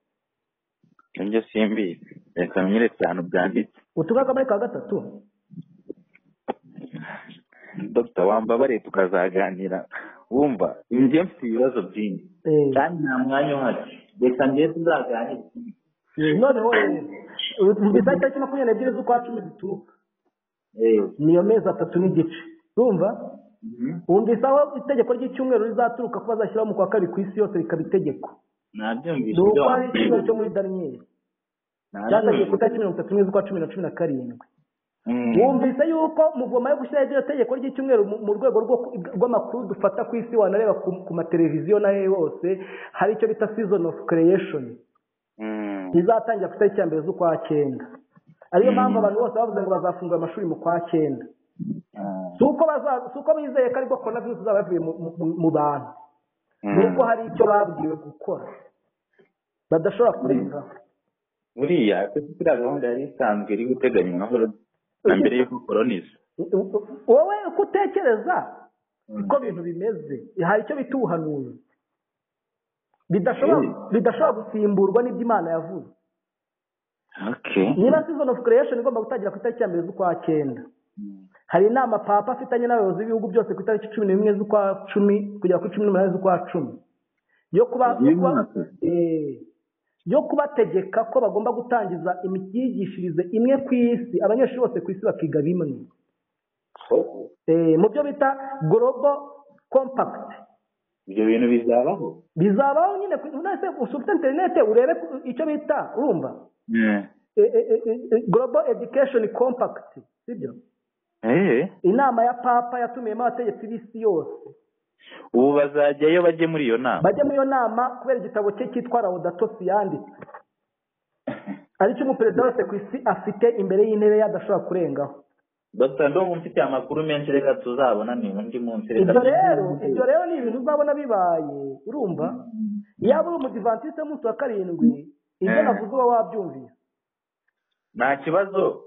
ibyo simbi reka nyeretse ahantu byanditse
ubutumwa bwa mariko wa gatatu
dogita wambabare tukazaganira wumva njye mfite ibibazo byinshi
Eh,
kandi nta mwanya uhari reka njye tuzaganire
noneho rero bisa itariki makumyabiri n'ebyiri z'ukwa cumi zituruka
eee
niyo mezi atatu n'igice urumva wumvise aho itegeko ry'icyumweru rizaturuka ko bazashyiraho mu kwa kabiri ku isi yose rikaba itegeko
nabyumvise
dore
ibyo
uko ari icyumweru
wambwiye
cyo muri daniyeli cyatangiye ku
nabyumvise
itariki mirongo itatu n'imwe z'ukwa cumi na cumi na karindwi
Mm.
wumvise yuko muvoma yo gushyiraho iryo tegeko ry'icyumweru mu- mu rwego rwo- rw'amakuru dufata ku isi wanareba ku ku mateleviziyo n'ahe hose hari icyo bita season of creation
Mm.
rizatangira ku itariki ya mbere z'ukwa cyenda ariyo mpamvu
Mm.
abantu bose bavuze ngo bazafungura amashuri mu kwa cyenda
Ah.
si uko baza- si uko bizeye ko aribwo korona virusi izaba yavuye mu- mu- mu bantu ni uko hari icyo babwiwe gukora badashobora kurengaho
buriya kuko iriya gahunda yari isanzwe iri guteganywa na horo na mbere y'uko koroniza
wowe uko utekereza uko ibintu bimeze hari icyo bita ubuhanuzi bidashobora
Mm.
bidashobora gusimburwa n'ibyo imana yavuze
okay
niba season of creation igomba gutangira ku itariki ya mbere z'ukwa cyenda
Mm.
hari inama papa afitanye n'abayobozi b'ibihugu byose ku itariki cumi n'imwe z'ukwa cumi kugera kuri cumi n'umunani z'ukwa cumi yo kuba yo
Uyu
kuba-
mwaka?
eh, yo kubategeka ko bagomba gutangiza imyigishirize imwe ku isi abanyeshuri bose ku isi bakiga bimwe
Oh,
Eh, mu byo bita global compact
ibyo bintu bizabaho
bizabaho nyine ku- none se usubite interinete urebe ku- icyo bita urumva
Yeah.
Eh, eh, eh, eh, global education compact sibyo
Eh,
inama ya papa yatumiyemo abategetsi b'isi yose
ubu bazajyayo bajye muri iyo nama
bajya muri iyo nama kubera igitabo cye cyitwa rawudatotsi yanditse aricyo umuperezida wese ku isi afite imbere y'intebe ye adashobora kurengaho
dogita ndumva mfite amakuru menshi reka tuzabona ni undi munsi reka
ibyo rero ibyo rero ni ibintu uzabona bibaye urumva yaba uri umudivantisite w'umunsi wa karindwi ibyo
Eh.
navuze uba wabyumvise
nta kibazo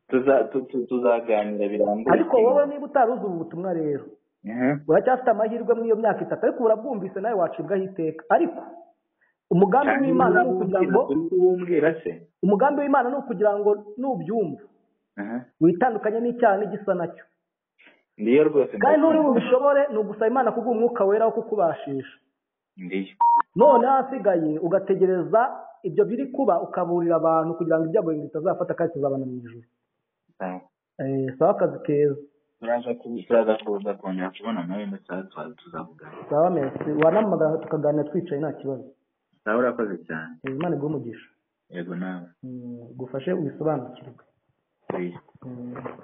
Tuza- tu- tu- tuzaganira birambuye
ariko wowe niba utaruzi ubu butumwa rero
Mhm.
uracyafite amahirwe muri iyo myaka itatu ariko urabwumvise nawe wacibwaho iteka ariko umugambi
Kandi
w'imana ni ukugira ngo
uri kubumbwira se
umugambi w'imana ni ukugira ngo nubyumva
Mhm.
witandukanye n'icyaha n'igisa nacyo
ndiyo rwose
kandi nturi bubishobore ni ugusaba imana kuguha umwuka wera wo kukubashisha
ndiyo
none ahasigaye ugategereza ibyo biri kuba ukaburira abantu kugira ngo ibyago bindi bitazafata kandi tuzabana mu ijoro
Ah.
Eh, sawa akazi keza
turaza ku- turaza kuza kongera kubona nawe ndetse tuzavugana
sawa mesi wanamagana tukaganira twicaye nta kibazo
nawe urakoze cyane
Eh, imana iguhe umugisha
yego nawe
Mm, igufashe ubisobanukirwe
please
Mm.